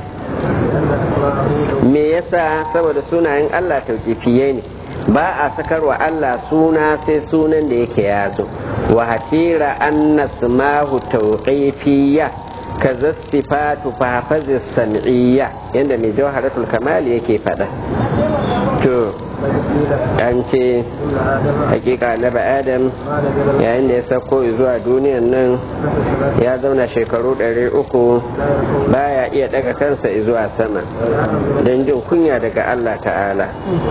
me yasa saboda sunayen Allah tauƙifiye ne ba a sakarwa Allah suna sai sunan da yake ya zo wa hatira anna sumahu tauqifiyya kaza sifatu fahafazi sam'iyya yanda mai jawharatul kamal yake fada to an ce hakika na adam yayin da ya sauko zuwa duniyan nan ya zauna shekaru ɗari uku baya iya daga kansa zuwa sama don jin kunya daga Allah ta'ala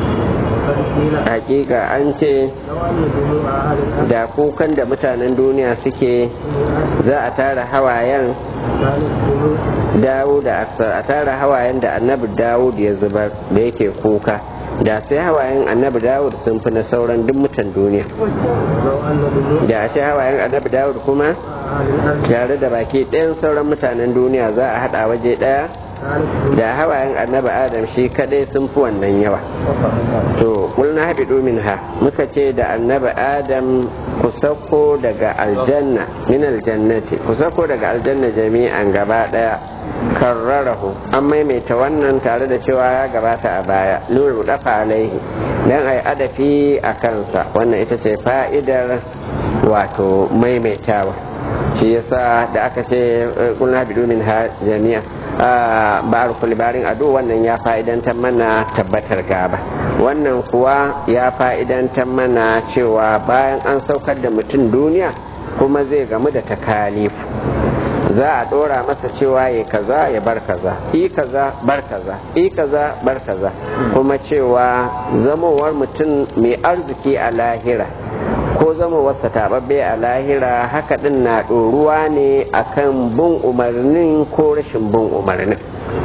hakika an ce da kukan da mutanen duniya suke za a tara hawayen dawud a tara hawayen da annabi dawud ya zubar da yake kuka da sai hawayen annabi dawud sun fi na sauran duk mutan duniya da a ce hawayen annabi dawud kuma tare da baki ɗayan sauran mutanen duniya za a haɗa waje ɗaya da hawayen annabi adam shi kadai sun fi wannan yawa to kulna haɓi domin ha muka ce da annabi adam ku sauko daga aljanna min aljannati ku sauko daga aljanna jami'an gaba ɗaya karrarahu an maimaita wannan tare da cewa ya gabata a baya lura dafa alaihi dan ai adafi a kansa wannan ita ce fa'idar wato maimaitawa shi yasa da aka ce kulna haɓi domin ha jami'a ba'ar kulibarin ado wannan ya fa'idantar mana tabbatar gaba wannan kuwa ya fa'idantar mana cewa bayan an saukar da mutum duniya kuma zai gamu da takalifu za a ɗora masa cewa ya kaza ya bar kaza i kaza bar kaza i kaza bar kaza kuma cewa zamowar mutum mai arziki a lahira ko zama wasa taɓaɓɓe a lahira haka ɗin na ɗoruwa ne akan bin umarnin ko rashin bin umarnin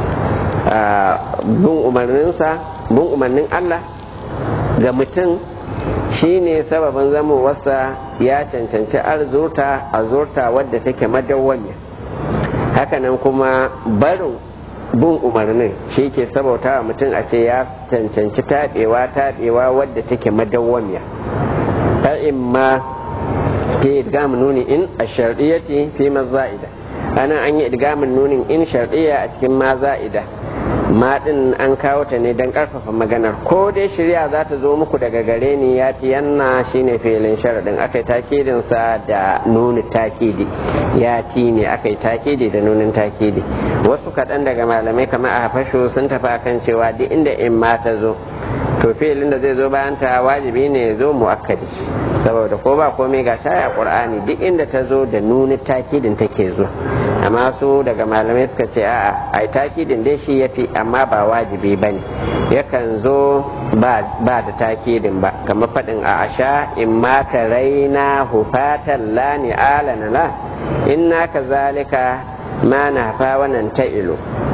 bin umarninsa bin umarnin Allah ga mutum shine sababin zamowarsa ya cancanci arzurta a zurta wadda take madawwamiya hakanan kuma barin bin umarnin shi ke sabauta wa mutum a ce ya cancanci taɓewa taɓewa wadda take madawwamiya فإما في إدغام نون إن الشرطية في ما زائدة أنا أني إدغام نون إن شرطية أتكلم ما زائدة ma din an kawo ta ne don karfafa maganar ko dai shirya za ta zo muku daga gare ni ya ci yanna shine filin sharadin aka yi takidin sa da nuni takidi ya ci ne aka yi takidi da nunin takidi wasu kaɗan daga malamai kamar a hafashu sun tafi akan cewa duk inda in ma ta zo to filin da zai zo bayan ta wajibi ne ya zo muakkadi saboda ko ba komai ga shaya qur'ani duk inda ta zo da nuni takidin take zo amma su daga malamai suka ce a'a ai takidin dai shi yafi amma ba wajibi bane yakan zo ba da takidin ba kamar faɗin a asha in ma ka raina hufatan la ni alana la inna kazalika ma na fa wannan ta'ilu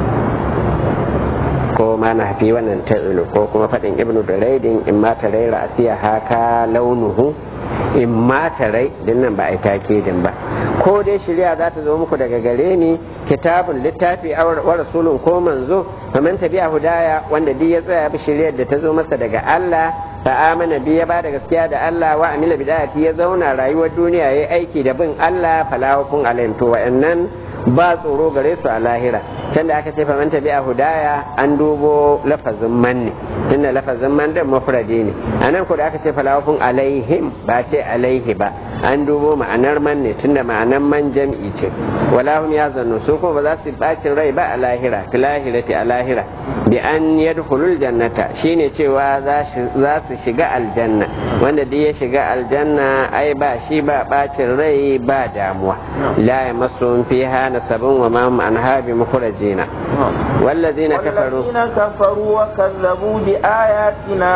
ko ma na fi wannan ta'ilu ko kuma faɗin ibnu da raidin in ma ta raira asiya haka launuhu in ma ta rai din nan ba a yi takidin ba ko dai shirya za ta zo muku daga gare ni kitabun littafi wa rasulun ko manzo faman tabi'a hudaya wanda duk ya tsaya bi shiryar da ta zo masa daga Allah fa amana bi ya ba da gaskiya da Allah wa amila bidayati ya zauna rayuwar duniya yayi aiki da bin Allah falahukun alayhim to wa'annan ba tsoro gare su a lahira can da aka ce faman tabi'a hudaya an dubo lafazin man ne tunda lafazin man din mufradi ne anan ko da aka ce falahukun alaihim ba ce alaihi ba an dubo ma'anar man ne tunda ma'anar man jam'i ce walahum ya zannu su ko ba za su bacin rai ba a lahira fi lahirati a lahira bi an yadkhulul jannata shine cewa za su shiga aljanna wanda duk ya shiga aljanna ai ba shi ba bacin rai ba damuwa la yamassuhum fiha nasabun wa ma hum anha bi mukhrajina والذين كفروا والذين كفروا وكذبوا بآياتنا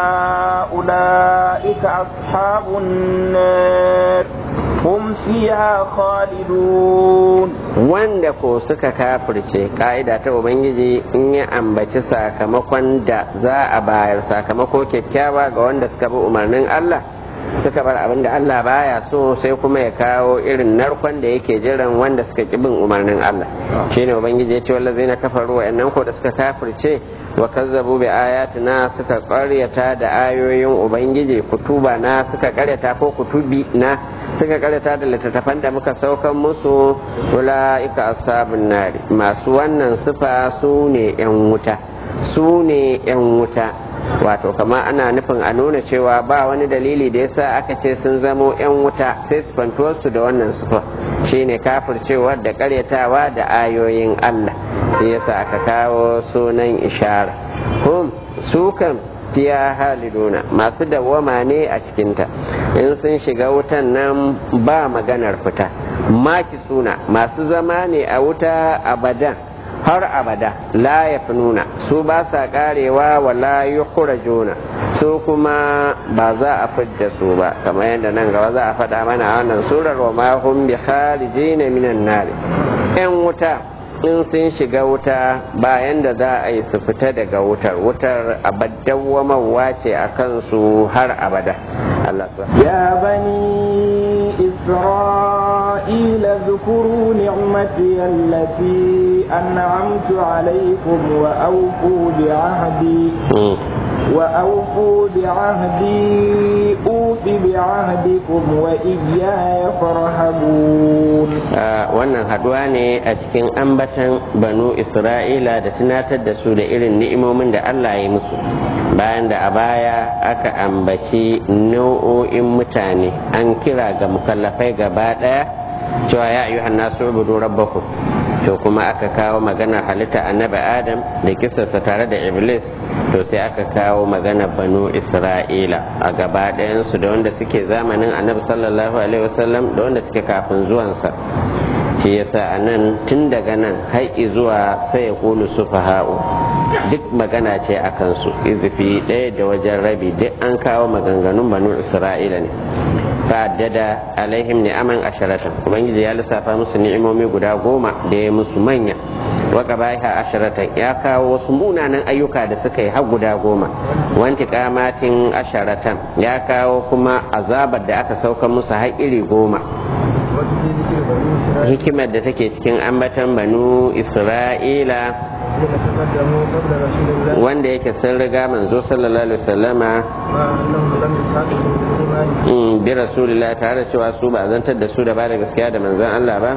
أولئك أصحاب النار hum fiha khalidun wanda ko suka kafirce ka'ida ta ubangiji in ya ambaci sakamakon da za a bayar sakamako kyakkyawa ga wanda suka bi umarnin Allah suka bar abin da Allah baya so sai kuma ya kawo irin narkon da yake jiran wanda suka ki bin umarnin Allah shine ubangiji ya ce wallazina kafaru wa'annan ko da suka kafirce wa kazzabu bi ayatina suka karyata da ayoyin ubangiji kutuba na suka karyata ko kutubi na suka karyata da littattafan da muka saukan musu ula'ika ashabun nari masu wannan sifa su ne yan wuta su ne yan wuta wato kama ana nufin a nuna cewa ba wani dalili da yasa aka ce sun zamo 'yan wuta sai su da wannan sufa shine kafircewa da karyatawa da ayoyin Allah sai yasa aka kawo sunan ishara hum su kan fiya haliduna masu dawwama ne a cikinta in sun shiga wutan nan ba maganar fita maki suna masu zama ne a wuta abadan har abada la ya nuna su ba sa karewa wa la juna su kuma ba za a fidda su ba kamar yadda nan gaba za a faɗa mana a wannan surar wa ma hum bi kharijina minan nar yan wuta in sun shiga wuta bayan da za a yi su fita daga wutar wutar abadawwamawa ce a kansu har abada Allah ya bani إسرائيل اذكروا نعمتي التي أنعمت عليكم وأوفوا بعهدي وأوفوا بعهدي أوف بعهدكم وإياي فارهبون wannan haduwa ne a cikin ambatan banu isra'ila da tunatar da su da irin ni'imomin da Allah ya musu bayan da a baya aka ambaci nau'o'in mutane an kira ga mukallafai gaba daya cewa ya ayyuhan nasu ubudu rabbakum to kuma aka kawo magana halitta annabi adam da kisarsa tare da iblis to sai aka kawo magana banu isra'ila a gaba ɗayansu da wanda suke zamanin annabi sallallahu alaihi wasallam da wanda suke kafin zuwansa shi yasa a nan tun daga nan haƙi zuwa sai ya kulu sufaha'u duk magana ce a kansu izifi ɗaya da wajen rabi duk an kawo maganganun banu isra'ila ne fa'addada alaihim ni'aman asharatan ubangiji ya lissafa musu ni'imomi guda goma da ya musu manya waka baiha asharatan ya kawo wasu munanan ayyuka da suka yi har guda goma wanti kamatin asharatan ya kawo kuma azabar da aka sauka musu har iri goma hikimar da take cikin ambatan banu isra'ila wanda yake sun riga manzo sallallahu alaihi wasallama bi rasulillah tare cewa su ba zantar da su da ba da gaskiya da manzon Allah ba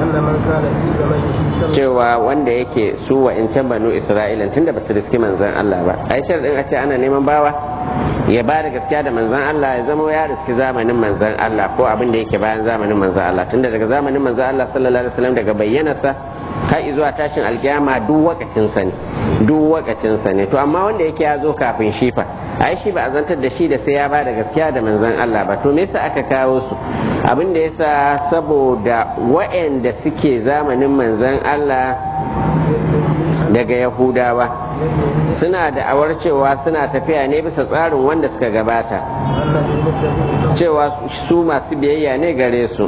cewa wanda yake su wa in can banu isra'ilan tunda ba su riski manzon Allah ba ai din a ce ana neman bawa ya ba da gaskiya da manzon Allah ya zama ya riski zamanin manzon Allah ko abin da yake bayan zamanin manzon Allah tunda daga zamanin manzon Allah sallallahu alaihi wasallam daga bayyanarsa har zuwa tashin alkiyama duk wakacin sa ne duk wakacin sa ne to amma wanda yake ya zo kafin shi fa ai shi ba a zantar da shi da sai ya ba da gaskiya da manzon Allah ba to me yasa aka kawo su abin da yasa saboda waɗanda suke zamanin manzon Allah daga Yahudawa suna da awar cewa suna tafiya ne bisa tsarin wanda suka gabata cewa su masu biyayya ne gare su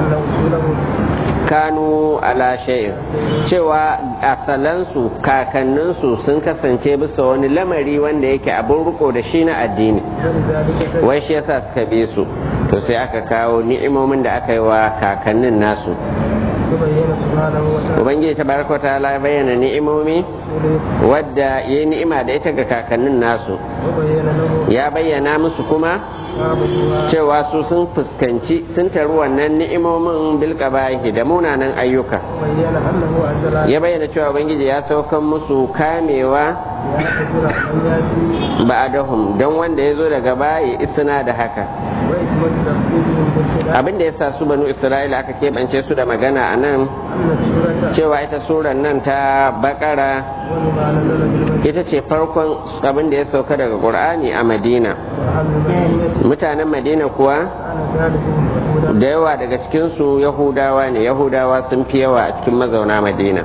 kanu ala shay'in cewa asalansu kakanninsu sun kasance bisa wani lamari wanda yake abin riko da shi na addini wai shi yasa suka bi su to sai aka kawo ni'imomin da aka yi wa kakannin nasu ubangiji ta baraka ta la bayyana ni'imomi wadda ya yi ni'ima da ita ga kakannin nasu ya bayyana musu kuma cewa su sun fuskanci sun taru wannan ni'imomin bilkabahi da munanan ayyuka ya bayyana cewa ubangiji ya saukan musu kamewa ba'adahum don wanda ya zo daga baya isna da haka abin da ya sa su banu isra'ila aka keɓance su da magana a nan cewa ita suran nan ta bakara ita ce farkon abin da ya sauka daga ƙur'ani a madina mutanen madina kuwa da yawa daga cikinsu yahudawa ne yahudawa sun fi yawa a cikin mazauna madina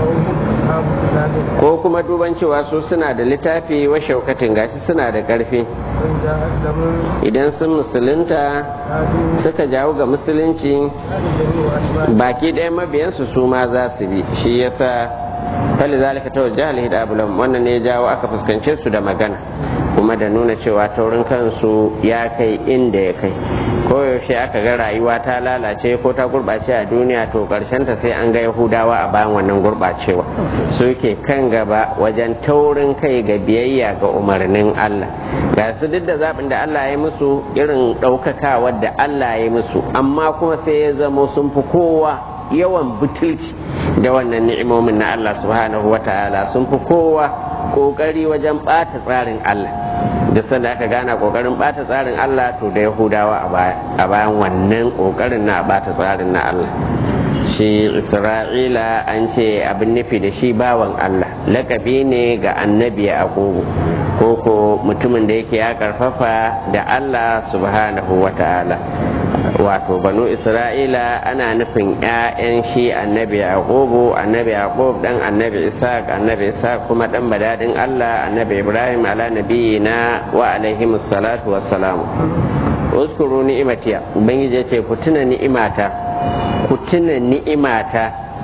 ko kuma duban cewa su suna da littafi wa shaukatin gashi suna da ƙarfi idan sun musulunta suka jawo ga musulunci baki ɗaya mabiyansu su ma za su bi shi yasa fali zalika ta wajen alhida abulam wannan ne ya jawo aka fuskance su da magana kuma da nuna cewa taurin kansu ya kai inda ya kai koyaushe aka ga rayuwa ta lalace ko ta gurɓace a duniya to ta sai an ga yahudawa a bayan wannan gurɓacewa suke kan gaba wajen taurin kai ga biyayya ga umarnin allah ga su duk da zaɓin da allah ya musu irin ɗaukakawar da allah ya musu amma kuma sai ya zamo sun fi kowa yawan butulci da wannan ni'imomin na allah subhanahu wa ta'ala sun fi kowa ƙoƙari wajen ɓata tsarin allah duk sanda aka gana kokarin bata tsarin Allah to da Yahudawa a bayan wannan kokarin na bata tsarin na Allah shi Isra'ila an ce abin nufi da shi bawan Allah lakabi ne ga annabi a ko ko mutumin da yake ya karfafa da Allah subhanahu wa ta'ala wato banu isra'ila ana nufin 'ya'yan shi annabi yaqubu annabi yaqub dan annabi isaac annabi isaac kuma dan badadin allah annabi ibrahim ala nabiyina wa alaihim salatu wassalam uskuru ni'imatiya ubangiji ya ce ku tuna ni'imata ku tuna ni'imata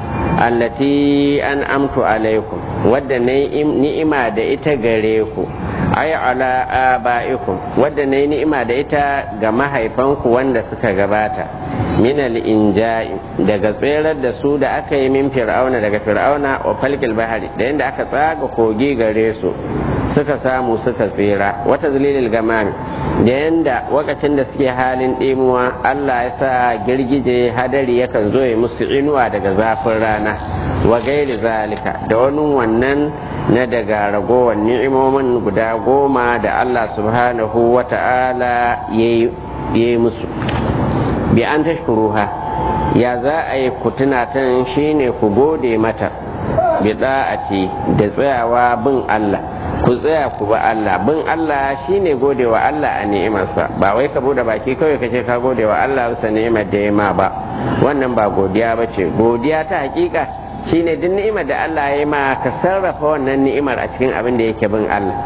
allati an amtu alaikum wadda ni'ima da ita gare ku ay ala aba'ikum wadda na yi ni'ima da ita ga mahaifanku wanda suka gabata min injai daga tserar da su da aka yi min fir'auna daga fir'auna wa falkil bahari da yadda aka tsaga kogi gare su suka samu suka tsira wata zalilil gamami da yadda wakacin da suke halin ɗimuwa Allah ya sa girgije hadari yakan zo ya musu inuwa daga zafin rana wa gairi zalika da wani wannan na daga ragowar ni'imomin guda goma da Allah subhanahu wa ta'ala ya yi musu bi an tashkuruha ya za a yi ku tunatan shine ku gode mata bi da'ati da tsayawa bin Allah ku tsaya ku ba Allah bin Allah shine gode wa Allah a ni'imarsa ba wai ka bude baki kawai kace ka gode wa Allah bisa ni'imar da ya ma ba wannan ba godiya ba ce godiya ta hakika shine duk ni'imar da Allah ya ma ka sarrafa wannan ni'imar a cikin abin da yake bin Allah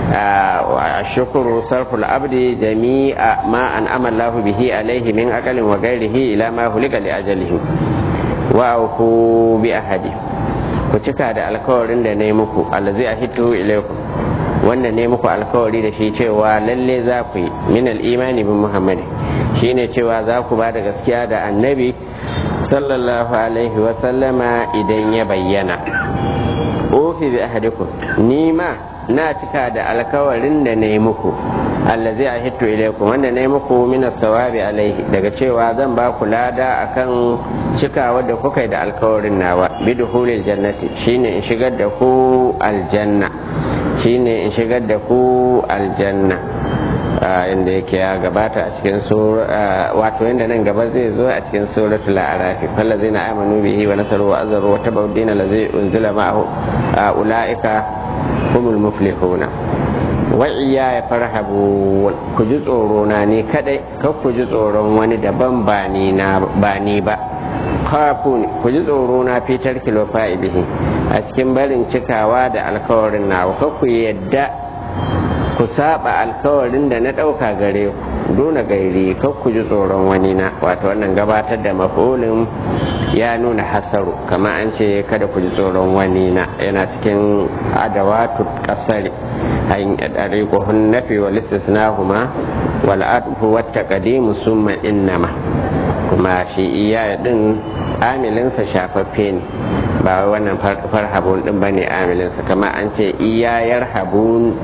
shukuru sarful abdi jami'a ma an amallahu bihi alaihi min aqalin wa ghairihi ila ma hulika li ajalihi wa ku bi ahadi ku cika da alkawarin da na yi muku allazi ahidtu ilaikum wanda ne muku alkawari da shi cewa lalle za ku yi min al-imani bin muhammad shine cewa za ku ba da gaskiya da annabi sallallahu alaihi wasallama idan ya bayyana ofi bi ahadikum ni ma na cika da alkawarin da na yi muku allazi a hitto ilaikum wanda na yi muku min sawabi alaihi daga cewa zan ba ku lada akan cikawa da kuka yi da alkawarin nawa bi duhulil jannati shine in shigar da ku aljanna shine in shigar da ku aljanna inda yake ya gabata a cikin wato inda nan gaba zai zo a cikin suratul a'raf fallazina amanu bihi wa nasaru wa azaru wa tabaw dina allazi unzila ma'ahu ulaika humul muflihuna wa iya ya farhabu ku ji tsoro na ne kadai kar ku ji tsoron wani daban ba ni na ba ni ba kafu ku ji tsoro na fitar kilo fa'idihi a cikin barin cikawa da alkawarin nawa kar ku yadda ku saba alkawarin da na ɗauka gare ku duna gairi kar ku ji tsoron wani na wato wannan gabatar da mafulin ya nuna hasaru kama an ce kada ku ji tsoron wani na yana cikin adawatu kasari ɗari kohun nafi wa listisnahuma wal adfu wat taqdimu summa innama kuma shi iya din amilinsa shafaffe ne ba wannan farhabun din bane amilinsa kama an ce iya yarhabun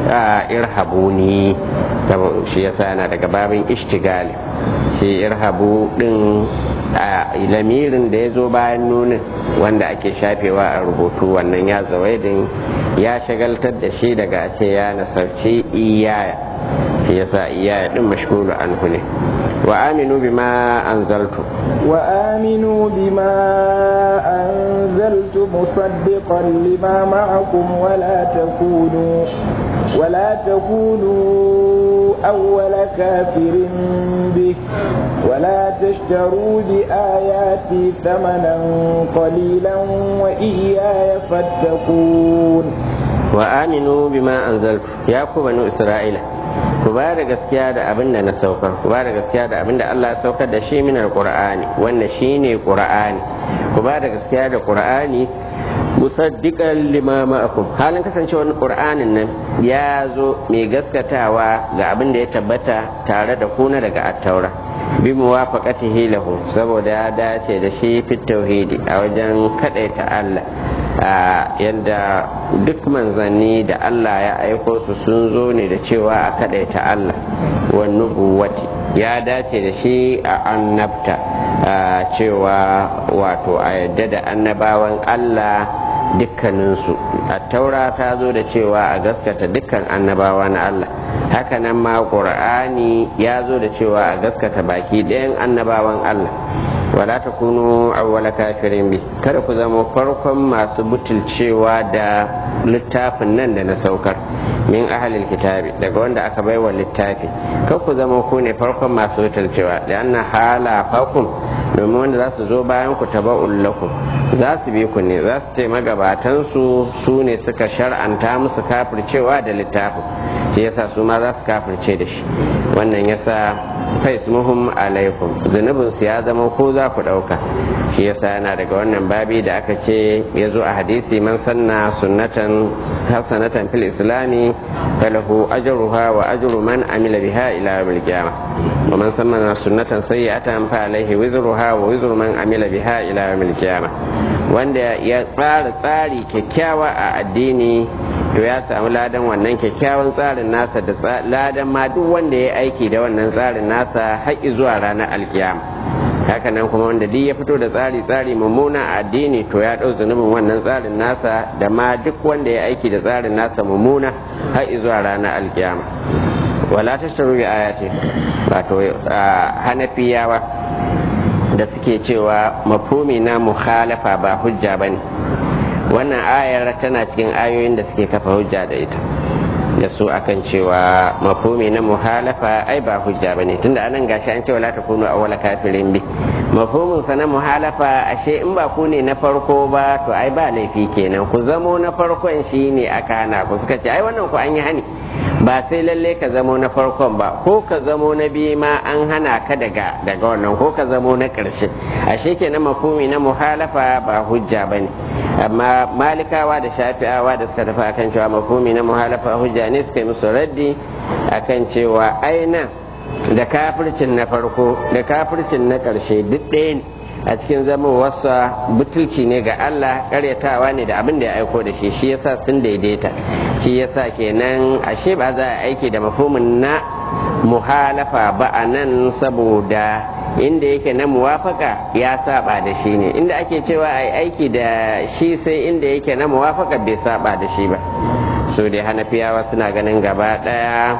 irhabuni shi yasa yana daga babin ishtigali shi irhabu din lamirin da ya zo bayan nunin wanda ake shafewa a rubutu wannan ya zawaidin ya shagaltar da shi daga ce ya nasarci iyaya shi yasa iyaya din mashhuru anhu ne wa aminu bima anzaltu wa aminu bima anzaltu musaddiqan lima ma'akum wa la takunu wa la takunu أول كافر به ولا تشتروا بآياتي ثمنا قليلا وإياي فاتقون وآمنوا بما أنزلت يا بنو إسرائيل ku ba da gaskiya da abin da na saukar ku ba da gaskiya da abin da Allah ya saukar da shi min alqur'ani wanda shine qur'ani ku ba da gaskiya da qur'ani musaddiqan lima ma'akum halin kasancewar qur'anin nan ya zo mai gaskatawa ga abin da ya tabbata tare da kuna daga attaura bi muwafaqatihi lahu saboda ya dace da shi fit tauhidi a wajen kadaita Allah yadda duk manzanni da Allah ya aiko su sun zo ne da cewa a kadaita Allah wa nubuwati ya dace da shi a annabta cewa wato a yadda da annabawan Allah dukkaninsu a taura ta zo da cewa a gaskata dukkan annabawa na Allah hakanan ma ƙur'ani ya zo da cewa a gaskata baki ɗayan annabawan Allah wala ta kunu awwala kafirin bi kada ku zama farkon masu butulcewa da littafin nan da na saukar min ahalil kitabi daga wanda aka baiwa littafi kar ku zama ku ne farkon masu butulcewa da anna hala fakum domin wanda za su zo bayan ku taba'un lakum za su bi ku ne za su ce magabatan su su ne suka shar'anta musu kafircewa da littafin shi yasa su ma za su kafirce da shi wannan yasa faismuhum alaikum zunubin su ya zama ko za ku ɗauka shi yasa yana daga wannan babi da aka ce ya zo a hadisi man sanna sunnatan hasanatan fil islami falahu ajruha wa ajru man amila biha ila yawmil qiyamah wa man sanna sunnatan sayyi'atan fa alaihi wizruha wa wizru man amila biha ila yawmil qiyamah wanda ya tsara tsari kyakkyawa a addini to ya samu ladan wannan kyakkyawan tsarin nasa da ladan ma duk wanda ya aiki da wannan tsarin nasa haƙi zuwa ranar alkiyama hakanan kuma wanda duk ya fito da tsari tsari mummuna a addini to ya ɗau zunubin wannan tsarin nasa da ma duk wanda ya aiki da tsarin nasa mummuna haƙi zuwa ranar alkiyama wala ta sharu bi ayati wato hanafiyawa da suke cewa mafhumi na mukhalafa ba hujja bane wannan ayar tana cikin ayoyin da suke kafa hujja da ita da su akan cewa mafhumi na muhalafa ai ba hujja bane tunda anan gashi an ce wala takunu awwala kafirin bi mafhumin sa na muhalafa ashe in ba ku ne na farko ba to ai ba laifi kenan ku zamo na farkon shine aka hana ku suka ce ai wannan ku an yi hani ba sai lalle ka zamo na farkon ba ko ka zamo na biyu ma an hana ka daga daga wannan ko ka zamo na ƙarshe ashe kenan mafhumi na muhalafa ba hujja bane amma malikawa da shafi'awa da suka tafi akan cewa mafhumi na muhalafa hujja ne suka yi musu raddi akan cewa aina da kafircin na farko da kafircin na ƙarshe duk ɗaya ne a cikin zaman wasa butulci ne ga Allah karyatawa ne da abin da ya aiko da shi shi yasa sun daidaita shi yasa kenan ashe ba za a aiki da mafhumin na muhalafa ba a nan saboda inda yake na muwafaka ya saba da shi ne inda ake cewa a aiki da shi sai inda yake na muwafaka bai saba da shi ba so dai hanafiyawa suna ganin gaba daya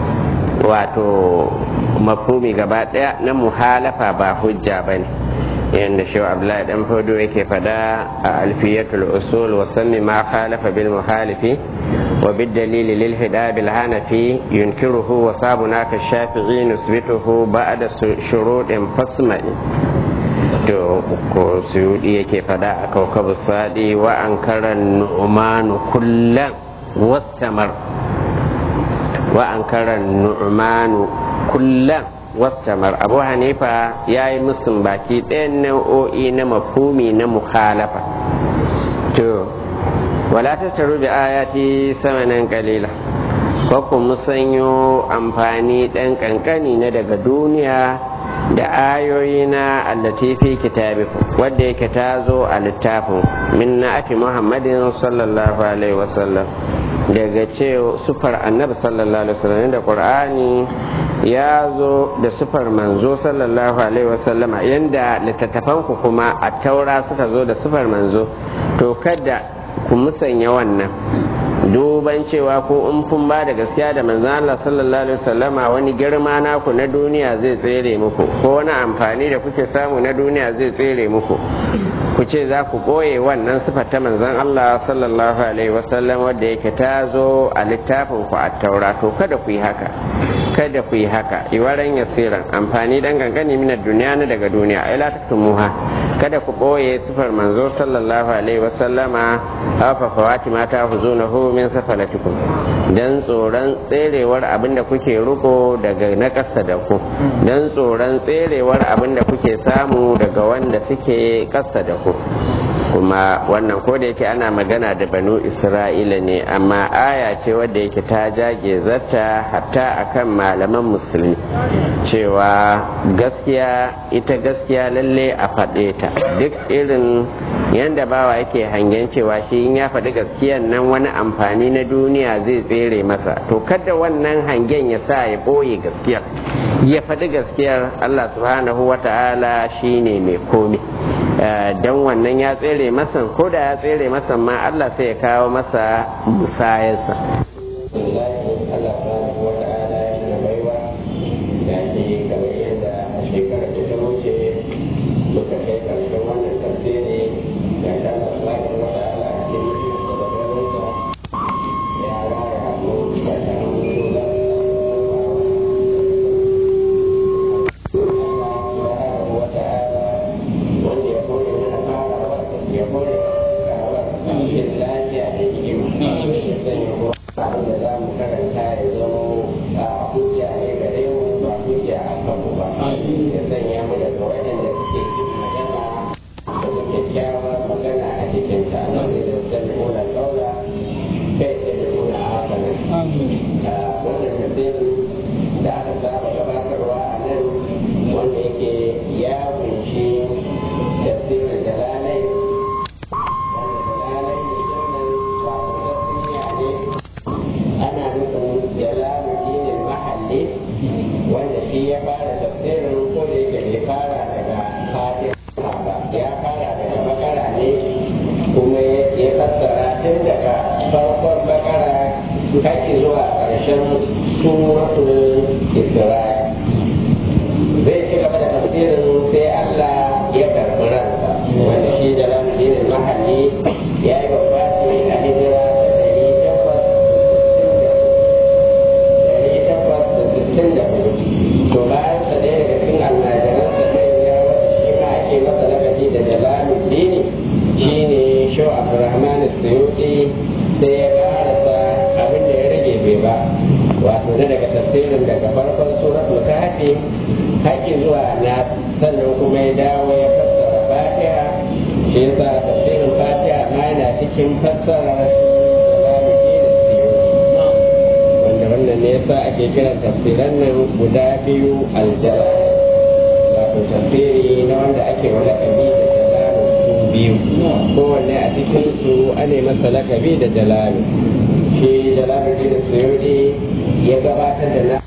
wato mafhumi gaba daya na muhalafa ba hujja ba ne yadda shi abdullahi dan fodo yake fada a alfiyatul usul wa sammi ma khalafa bil muhalifi wa bid dalil lil hida bil hanafi yunkiruhu wa sabuna ka shafi'i nusbituhu ba'da shuruɗin fasma'i to ko suyudi yake fada a kaukabu sadi wa an karan nu'manu kullan wastamar wa an karan nu'manu kullan wastamar abu hanifa ya yi musun baki ɗayan nau'o'i na mafumi na mukhalafa to wala ta taru da ayati samanin kalila ko ku musanyo amfani ɗan ƙanƙani na daga duniya da ayoyi na allatifi kitabikum wadda yake ta zo a littafin min na ati muhammadin sallallahu alaihi wasallam daga ce sufar annabi sallallahu alaihi wasallam da qur'ani ya zo da sufar manzo sallallahu alaihi wasallam yanda littattafan ku kuma a taura suka zo da sufar manzo to kada ku musanya wannan duban cewa ko in kun ba da gaskiya da manzo Allah sallallahu alaihi wasallama wani girma naku na duniya zai tsere muku ko wani amfani da kuke samu na duniya zai tsere muku ku ce za ku ɓoye wannan sifar ta manzon Allah sallallahu alaihi wasallam wadda yake ta zo a littafin ku a taura to kada ku yi haka kada ku yi haka iwaran yasiran amfani dan gangani minar duniya na daga duniya ai la taktumuha kada ku ɓoye sifar manzo sallallahu alaihi wasallama hafa fawati mata huzunahu min safar gafalatikum dan tsoron tserewar abin da kuke ruko daga na ƙasa da ku dan tsoron tserewar abin da kuke samu daga wanda suke ƙasa da ku kuma wannan ko da yake ana magana da banu isra'ila ne amma aya ce wadda yake ta jage zata hatta akan malaman musulmi cewa gaskiya ita gaskiya lalle a faɗe ta duk irin yanda bawa yake hangen cewa shi in ya faɗi gaskiyan nan wani amfani na duniya zai tsere masa to kada wannan hangen ya sa ya ɓoye gaskiyar ya faɗi gaskiyar allah subhanahu wa ta'ala shine mai komi don wannan ya tsere masa ko da ya tsere masa ma Allah sai ya kawo masa musayarsa lakabi da jalalu shi jalalu da suyudi ya gabatar da na